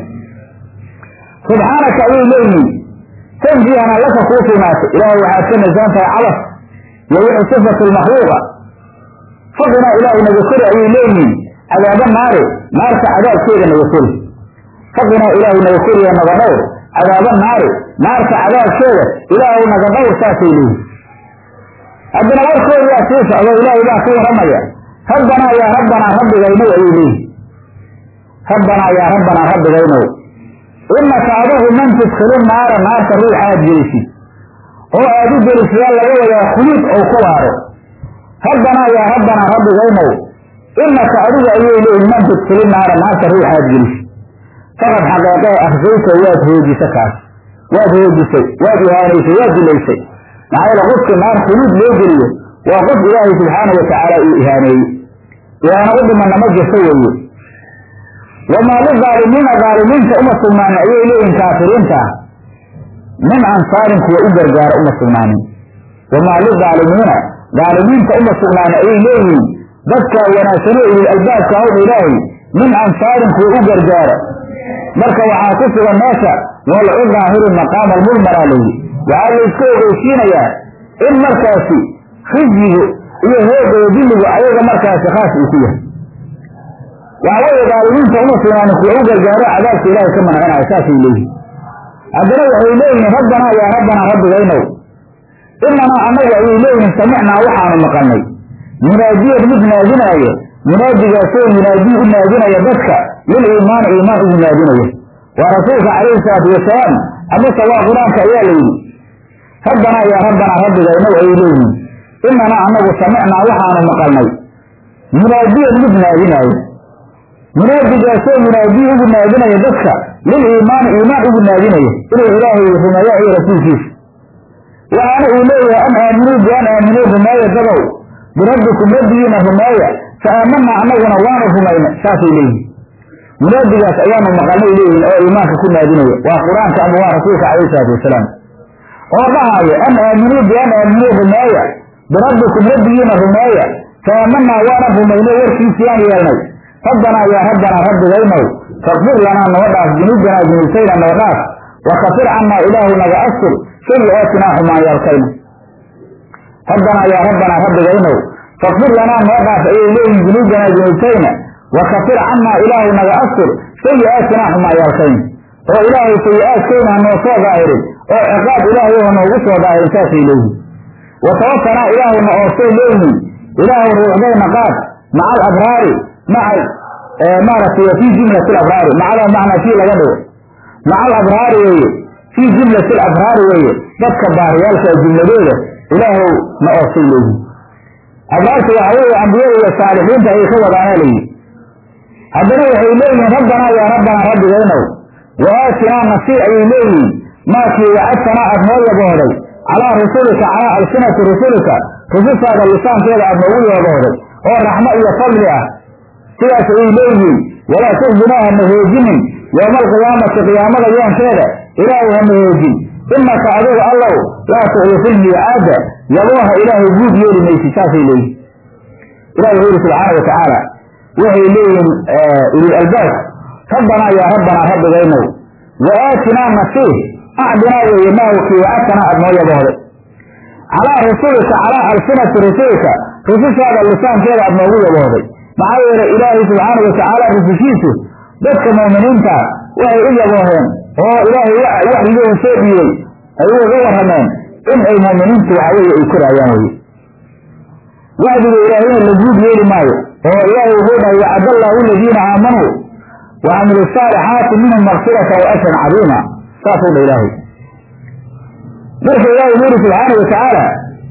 subxaanaka ayay leeyihiin tanjihana laka kuu sugnaatay ilaahay waxaad ka nasan tahay cabas iyo wixii sifatu lmakhluuqa fadina ilaahay naga kori ayay leeyihiin cadaaba naari naarta cadaabkeeda naga kori fadina ilaahay naga koriya naga dhowr cadaaba naari naarta cadaabkeeda ilaahu naga dhowr saasay leeyihin haddana warkoodaa sii socdo ilaahay baa ku warramaya rabbanaa yaa rabbanaa rabbigaynow ayay leeyihin rabbanaa yaa rabbanaa rabbigaynow inaka adagu man tudkilu naara naarta ruux aad gelisid oo aad u gelisidaan laga wadaa khuluud ou ku waaro rabbanaa yaa rabbanaa rabbigaynow inaka adigu ayay leeyihin man tudkilu naara naarta ruux aad gelisid faqad xaqeeqee akhsayta waad hoojisa kaas waad hoojisay waad ihaanaysay waad dilaysay maxaa yeele qofka naar khuluud loo geliyo waa qof ilaahay subxaana watacaala uu ihaaneeyey ihaano u dhimana ma jirto weeye wamaa lidaalimiina daalimiinta uma sugnaanin ayay leeyihin kaafiriinta min ansaarin kuwa u gargaara uma sugnaanin wamaa lidaalimiina daalimiinta uma sugnaanin ayay leeyihiin dadka wanaagsano ilil albaabka hawdha ilaahay min ansaarin kuwa u gargaara marka waxaa ku sugan meesha walcu daahiru maqaama almulmaraa layidhi waxaa layska ogeysiinayaa in markaasi khizyigu iyo hoogaya dilligu ayaga markaasi khaas uu ku yahay waxaa weeye daalimiinta uma sugnaanin kuwa u gargaaro cadaabka ilaahay ka mancinaya saasay leeyihin haddana waxay leeyihiin rabbanaa yaa rabbanaa rabbigaynow inanaa annagu ayay leeyihiin samicnaa waxaanu maqalnay munaadiyan mid naadinaayo munaadigaasoo yunaadii u naadinaya dadka lil iimaani iimaan ugu naadinaya waa rasuulka calayhi salaatu wasalaam amase waa qur-aanka ayaa la yidhi rabbanaa yaa rabbanaa rabbigaynow ayay leeyihiin inanaa annagu samicnaa waxaanu maqalnay munaadiyan mid naadinaayo munaadigaasoo yunaadii ugu naadinaya dadka lil iimaani iimaan ugu naadinaya inuu ilaahay rumeeya iyo rasuulkiisa waxaana uu leeyahay an aaminuu bian aaminuu rumeeya dadow birabbikum rabbigiina rumeeya fa aamanaa annaguna waanu rumayna saasay leeyihin munaadigaas ayaanu maqalnay leeyihin oo iimaanka ku naadinaya waa qur-aanka ama waa rasuulka calayhi salaatu wasalaam oo dhahaayo an aaminuu bian aaminuu rumeeya birabbikum rabbigiina rumeeya fa aamanaa waanan rumaynay warkiisiyaan yeelnay rabbanaa yaa rabbanaa rabbigaynow fakfir lanaa noo dhaaf junuubanaa junuubtayna noo dhaaf wakafir cannaa ilaahu naga astur sayi-aatinaa xumaanyaalkayna rabbanaa yaa rabbanaa rabbigaynow fakfir lanaa noo dhaaf ayay leeyihin junuubanaa junuubtayna wakafir cannaa ilaahu naga astur sayi-aatinaa xumaanyaalkayna oo ilaahay sayi-aadkayna ha noo soo daahirin oo ciqaab ilaahay ha noogu soo daahirin saasay leeyihin watawafanaa ilaahuna oosay leeyihin ilaahu ruuxdayna qaad maca alabraari maca maaragtay fii jumlati alabraari macada macnaa kii laga dhigo maca alabraari weeye fii jumlati alabraari weeye dadka baariyaalka jumladooda ilaahow na oosay leeyihin abraarta waxa weeye ambiyada iyo saalixiinta ayay ka wadaanaa layidhi haddana waxay leeyihiin rabbanaa yaa rabbanaa rabbigaynow wa aatinaa nasiir ayay leeyihiin maakii wacadtanaa aad noo yaboohday calaa rusulika calaa alsinati rusulika rusushaada lisaankeeda aad noogu yaboohday oo raxmo iyo fadli ah sidaas ayay leeyihiin walaa tuxzinaa hana hoojinin yowma alqiyaamati qiyaamada yoonkeeda ilaahay hana hoojin inaka adigu allow laa tuxlifu lmiicaada yabooha ilaahay guud yeeli maysid saasay leeyihin ilahi wuxuu yidhi subxaana wa tacaala waxay leeyihiin ulil albaab rabbanaa yaa rabbanaa rabbigaynow wa aatinaa nasiih acdinaa weeye maawkii wacadtanaa aad noo yaboohday calaa rusulika calaa alsinati rusulika rusushaada lisaankeeda aad noogu yaboohday maxaa yeele ilaahay subxaana wa tacaala rusushiisu dadka mu'miniinta waxay u yabooheen oo ilaahay waxyigooda soo dhiibay ay uga warrameen in ay muuminiintu waxaweye ay koraayaan weye wacdiga ilaahayna la guud yeeli maayo oo ilaahay wuxuu dhahay wacadallahu aladiina aamanuu wa camilu saalixaati minhum makfirata wa ajran cadiima saasuu dha ilaahay marka ilaahay wuxu yuri subxaana watacaala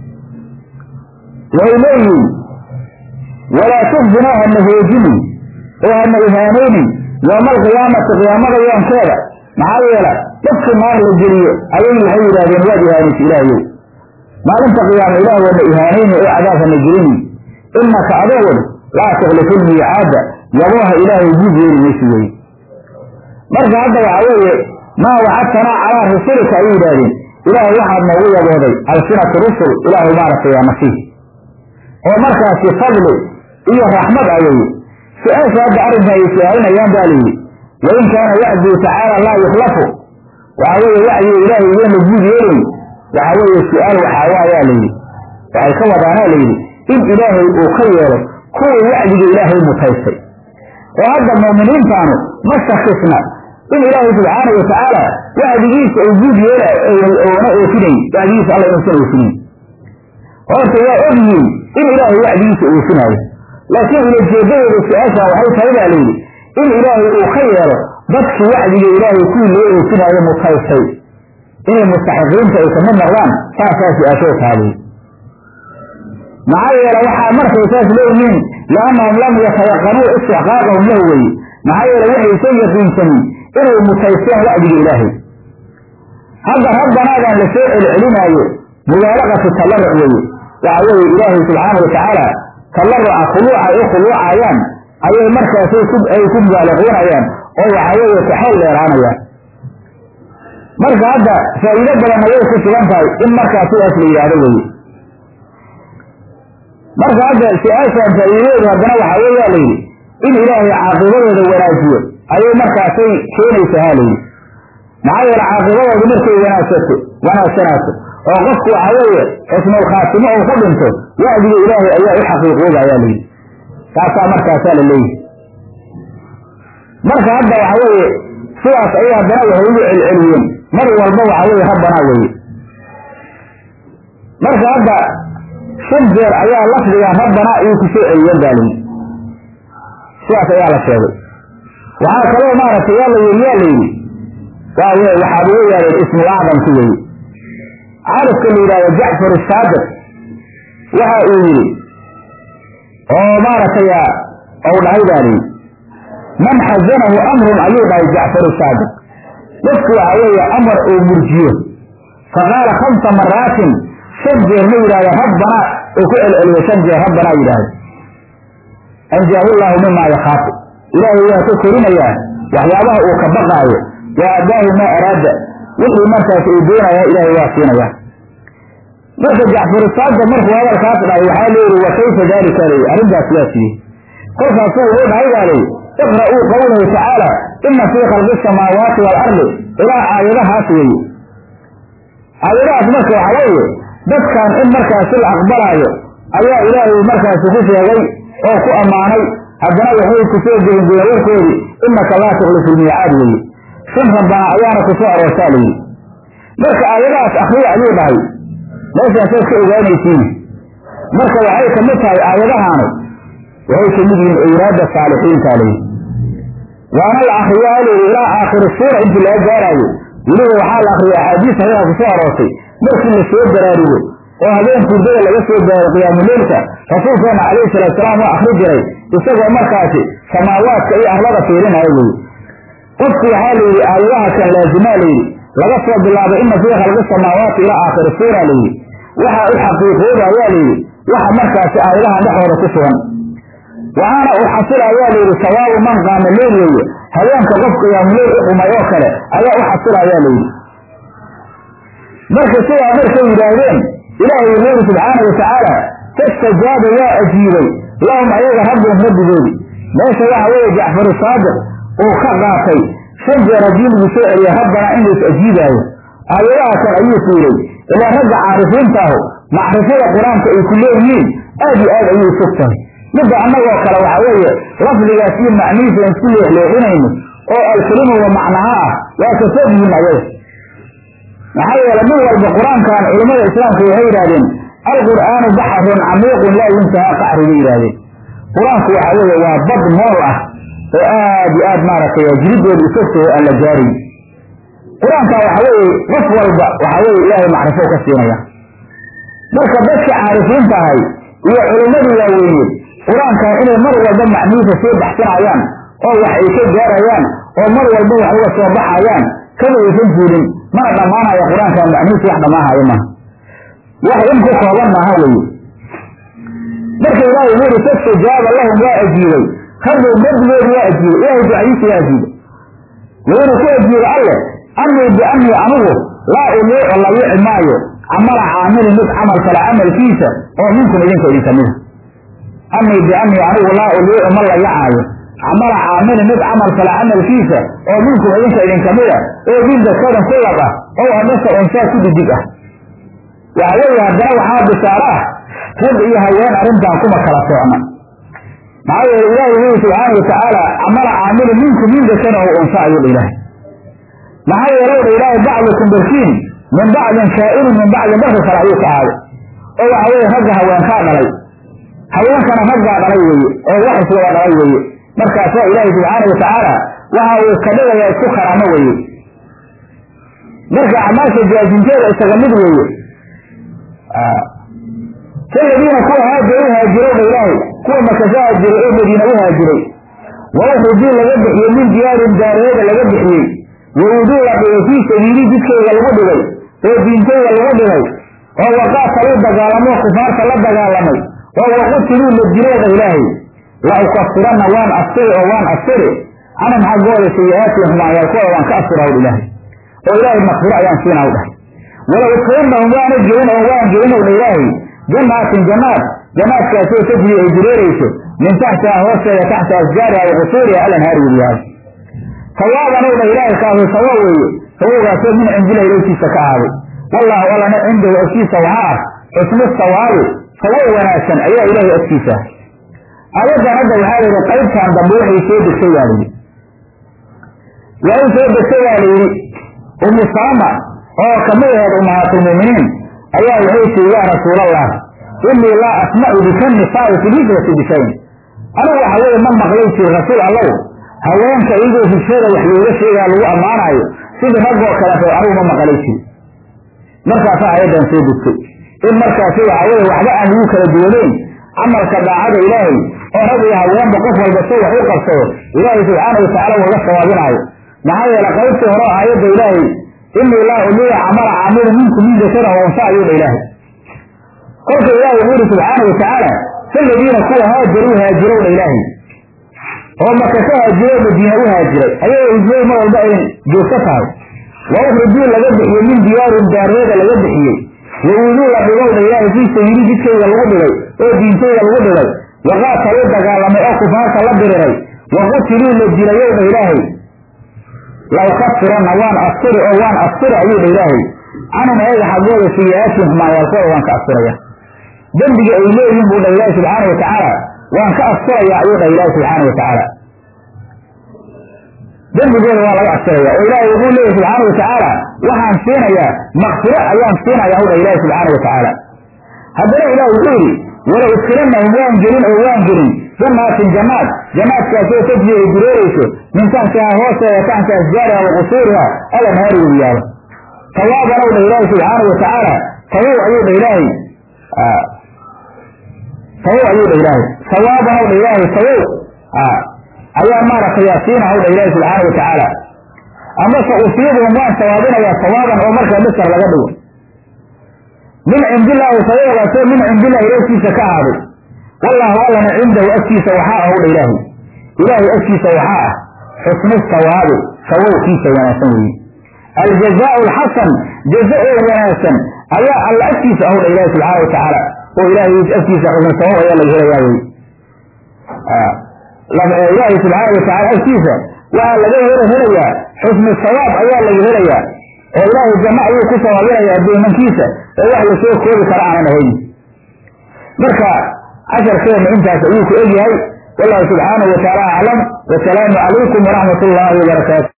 waxay leeyihiin walaa tuxzinaa hana hoojinin oo hana ihaanaynin yooma alqiyaamati qiyaamada yoonkeeda maxaa yeela dadka naar la geliyo ayay waxay yidhahdeen waad ihaanaysa ilaahayow maalinta qiyaama ilaah waana ihaanayni oo cadaab hana gelini inaka adogon laa tuklifu lmiicaada yabooha ilaahay guud yeeli maysi weye marka hadda waxa weeye maa wacadtanaa calaa rusulika ayay yidhahdeen ilaahay waxaad noogu yabooday alsinatu rusul ilaahu maaragtay yaa nasiih oo markaasi fadli iyo raxmad a weye su-aasha hadda arrinka ay su-aalinayaan baa layidhi wain kaana wacduu tacaala laa yukhlafu waxa weeye wacdiga ilaahay iyoon la guud yeelin waxa weeye su-aal waxaawaayaa layidhi waxay ka wadaanaa layidhi in ilaahay uu ka yeelo kuwii wacdiga ilaahay mutaystay oo hadda muuminiintaanu ma shakisna in ilaahay subxaana watacaala wacdigiisa uu guud yeela oona oofinayn wacdigiisa alla inuusan oofinayn horta waa ogyihiin in ilaahay wacdigiisa oofinaayo laakiin ulajeedadooda su-aasha waxay tahay baa layidhi in ilaahay uu ka yeelo dadkii wacdiga ilaahay kuwii loo oofinaayo mutaystay inay mustaxiqiinta ay kamid noqdaan saasaa su-aashoo taaliy maxaa yeele waxaa markay saas leeyihiin liannahum lam yatayaqanuu istixqaaqahum lahu weye maxaa yeele waxaysan yaqiinsanin inay mutaysteen wacdiga ilaahay hadda rabbanaadan la soo celcelinaayo mubaalaqatu tallaruc weye waxa weeye ilaahay subxaana watacaala tallaruca khuluuca ay u khuluucayaan ayay markaasay ku ay ku mubaalaquunayaan oo waxa weeye kaxeel dheeraanayaan marka hadda faa'iido badan ayay ku sugan tahay in markaa sidaas la yidhaahdo weye marka hadda su-aashaan faa'iidadeedu haddana waxaa weeyaa layidhi in ilaahay caaqibadooda wanaajiyo ayay markaasay keenaysaa ha layidhi maxaa yeele caaqibadoodu markay wanaagsato wanaagsanaato oo qofku waxa weeye xusnul khaatimo uu ku dhinto wacdiga ilaahay ayaa u xaqiiqooba ayaa layidhi taasaa markaasaa la leeyihi marka hadda waxa weeye sidaas ayay haddana waxay ugu celceliyeen mar walba waxa weeye rabbanaa weeye marka hadda shan jeer ayaa lafdiga rabbanaa ayay ku soo celiyeen baa layidhi sidaas ayaa la sheegay waxaa kaloo maaragtay yaa la yidhi yaa layidhi waa w waxaad ugu yeedheen ismul acdamki weye carifka la yidhahdo jacfar saadiq waxa uu yidhi oo maaragtay ou dhahay baa layidhi man xazanahu amrun ayuu dhahay jacfaru saadiq dadku waxa weeye amar uu murjiyo faqaala khamsa maraatin shan jeer ma yidhahdo rabbanaa uu ku celceliyo shan jeer rabbanaa yidhaahdo anjaahu llaahu mimaa yakhaafu ilaahay waa ka korinayaa waxyaabaha uu ka baqaayo wa addaahu maa araada wixii markaas uu doonaya ilaahay waa siinayaa marka jacfaru saadiq markuu hadalkaas dhahay waxaa leeyihi wa kayfa daalika leyi arrintaas waa siiyey kolkaasuu wuxuu dhahay baa leyi iqra'uu qawlahu tacaala ina fii khalqi samaawaati waalardi ilaa aayadahaas weeye aayadahaas marka waxa weeye dadkan in markaasi la aqbalaayo ayaa ilaahay markaasi ku sheegay oo ku ammaanay haddana waxay kusoo gelinjiyeen warkoodii inaka laa tuklifu lmiicaad weeye shan rabbana ayaana ku soo aroortaa layidhi marka aayadahaas akriya ayuu dhahay meeshaasaad ka ogaanaysiin marka waxay ka mid tahay aayadahaanu waxay ka mid yihiin owraadda saalixiinta layidhi waana la akriyaa layidhi ilaa aakhiri suura intii laga gaaraayo weliba waxaa la akriyay axaadiis saxiixa ku soo aroortay markii la soo baraarugo oo habeen hurdada laga soo gaaro qiyaamuleylka rasuulkeena calayhi salaatusalaam waa akri jiray isagoo markaasi samaawaadka iyo arlada fiirinaya weye qofku waxaa layidhi aayadaha kan laazimaa layidhi laga soo bilaabo ina fii khalqi samaawaati ilaa aakhiri suura layidhi waxaa u xaqiiqooba ayaa layidhi waxa markaasi aayadahan dhexooda ku sugan waxaana uu xasila ayaa layidhi sawaabu man qaama leyl weeye habeenka qof qiyaamuleyl u qumay oo kale ayaa u xasila ayaa layidhi marka sidaa markay yidhaahdeen ilaahay wuxuu yidhi subxaana watacaala fastajaaba waa ajiibay lahum ayaga rabbihum rabbigoodi meesha waxa weeye jacfaru saadiq uu ka qaatay shan jeer haddii lagu soo celiya rabbanaa in lais ajiibaayo aayadaha kan ayuu fiiray ilaa ragga caarifiintaahu macrifada qur-aanka ay ku leeyihiin aad iyo aad ayuu fog tahay midda annagoo kale waxa weeye lafdigaas iyo macnihiisa aan isku leexleexinayno oo alkelimu wa macnaha ah waa ka fog yihiin ayaga maxaa yeele mid walba qur-aankan culimmada islaamka waxay yidhahdeen alqur'aanu baxrun camiiqun laa yuntahaa qacri bay yidhahdeen qur-aanku waxa weeye waa bad mool ah oo aad iyo aad maaragtay jiridooda isagtoo aan la gaarin qur-aanka waxa weeye qof walba waxa weye ilaahay macrifo ka siinaya marka dadka caarifiinta ahay iyo culimmadii waaweyneed qur-aankan inay mar walba macnihiisa soo baxsanayaan oo wax ay ka gaarayaan oo mar walba wax uga soo baxayaan kama aysan jirin mana dhammaanaya qur-aankan macnihiisa wax dhammaanhayo maaha wax in ku kooban maaha weye marka ilaahay wuxu uri fastajaaba lahum waa ajiibay rabbow rabbigoodi waa ajiibay ilahay ducadiisa waa ajiibay wuxuuna ku ajiibay alle anii bianii anugu laa uliicu la yici maayo camala caamilin mid camal kale camalkiisa oo minkum idinka idin kamida anii bianii anigu laa uliicu ma la yacaayo camala caamilin mid camal kale camalkiisa oo minkum idinka idin kamida oo min dakadan ku lab ah oo amase unsaa ku didig ah waxa weeye haddana waxaa bishaaro ah rag iyo haween arrintan kuma kala soocna maxaa yeele ilaahi wuxuu subxaana watacaala camala caamilin minkum min dakadan oo unsa ayuu dha ilaahay maxaa yeelay dha ilaahay bacdukum barkiin min bacdin shaa'irun min bacdin barka kale ayuu ka aaday oo waxa weeye ragga haweenkaa dhalay haweenkana raggaa dhalay weeye oo wax iswada dhalay weeye markaasoo ilaahay subxaana watacaala waxa uu ka dhigayaa isku karaamo weeye marka acmaasha jaasinteeda isaga mid weeye kaladiina kuwa haaja u haajirowdha ilaahay kuwa makasa haajiray oo madiina u haajiray wa ukhrijuu laga bixiyey min diyaarin daareeda laga bixiyey wawuduu la dhigay fii sabiili jidkayga lagu dhigay oo diintayga lagu dhigay oo waqaataluu dagaalamoo kufaarta la dagaalamay oo waqutiluu la dilooda ilaahay la ukafiranna waan astiri oo waan astiri canhum xaggooda sayi-aatihim xumaanyaalkooda waan ka astiraw ilaahay oo ilaahay makfiro ayaan siinaw dhahay wala udkilannahum waana gelin oo waan gelinowdha ilaahay jannaatin jannaad jannaadkaasoo tajri ay dureerayso min taxtiha hoosteeda taxta asjaariha wa qusuuriha alanhaari weliyahay sawaaban owdha ilaahay kaasu sawa weeye sawowgaasoo min cindila ilowtiisa ka ahaaday wallaahu allana cindahu agtiisa waxaa ah xusnu sawaabi sawo wanaagsan ayaa ilaahay agtiisa ah aayaddan hadda waxaa layidhi qaybtan dambe waxay soo degtay baa layidhi waa in soo degtay baa layidhi umu salama oo kamid aheed ummahaatulmu'miniin ayaa waxay tiri yaa rasuulallah inii laa asmacu bika nisaa'i fi lhijrati bishayn anigu waxa weeye ma maqlay jiri rasuul allow haweenka iyagoo hijrada wax looga sheegaa lagu ammaanaayo sidii raggoo kaleeto anigu ma maqlay jiri markaasaa ayaddan soo degtay in markaasi waxa weye waxba aan lagu kala duwaneyn camalka daacada ilaahay oo rag iyo haweenba qof walba si wax u qabsado ilaahay subxaana watacaala uga sawaabinaayo maxaa yeele qaybtii hore aayadda ilaahay inii laa uliya camala caamilu minkum min dakara unsa ayuu dha ilaahay kolka ilaahay wuxuu yihi subxaana watacaala kaladiina kuwa haajaruu haajirowdha ilaahay oo maka ka haajiro madiina u haajiray ayagoo hijrada mar walba ay joogto tahay wa ukhrijuu laga bixiyey min diyaarin daareeda laga bixiyey wawuduu la dhigowdha ilaahay fii sabiili jidkayga lagu dhigay oo diintayga lagu dhigay waqaataluu dagaalamay oo kufaarta la diriray wa qutiluu la dilayowdha ilaahay la ukafiranna waan astiri oo waan astiri ayuu dha ilaahay canhum ayaga xaggooda sayi-aatihim xumaanyaalkooda waan ka astiraya dembiga ay leeyihiin buu dha ilaahi subxaana watacaala waan ka astiraya ayuu dha ilaahi subxaana watacaala dembigooda waa laga astiraya oo ilaahay wuxuu leeyahy subxaana watacaala waxaan siinayaa makfiro ayaan siinaya hu dha ilaahi subxaana watacaala haddana ilaah wuxuu yidhi wala udkilannahum waan gelin oo waan gelin jannaatin jannaad jannaadkaasoo tajri ay dureerayso min taxtihaa hoosteeda taxta asjaariha wa qusuuriha alanhaari weliyaaba sawaaban ow dha ilaahi subxaana watacaala sawow ayuu dha ilaahay sawow ayuu dha ilaahay sawaaban ow dha ilaahay sawow ayaa maaragtay yaasiina ow dha ilaahi subxaana watacaala amase usiibuhum waan sawaabinayaa sawaaban oo markaa masar laga dhigo min cindillaahi sababagaasoo min cindillahi agtiisa ka ahaaday wallaahu allana cindahu agtiisa waxaa ah udha ilaahay ilaahay agtiisa waxaa ah xusnu sawaabi sawowkiisa wanaagsan weeye aljazaau alxasan jaza oo wanaagsan ayaa alla agtiisa ah udha ilaahi subxaana watacaala oo ilaahay agtiisa xusnu sawaab ayaa laga helayaa wey ilaahay subxaana watacaala agtiisa waxaa laga hel helayaa xusnu sawaab ayaa laga helayaa oo ilaahay janno ayuu ku sawaabinaya addoomankiisa oo wax lasoo koobi kara aanan ahayn marka casharkeenna intaas ayuu ku egyahay wallahu subxaanahu watacaala aclam wasalaamu calaykum waraxmat ullaahi wabarakaatu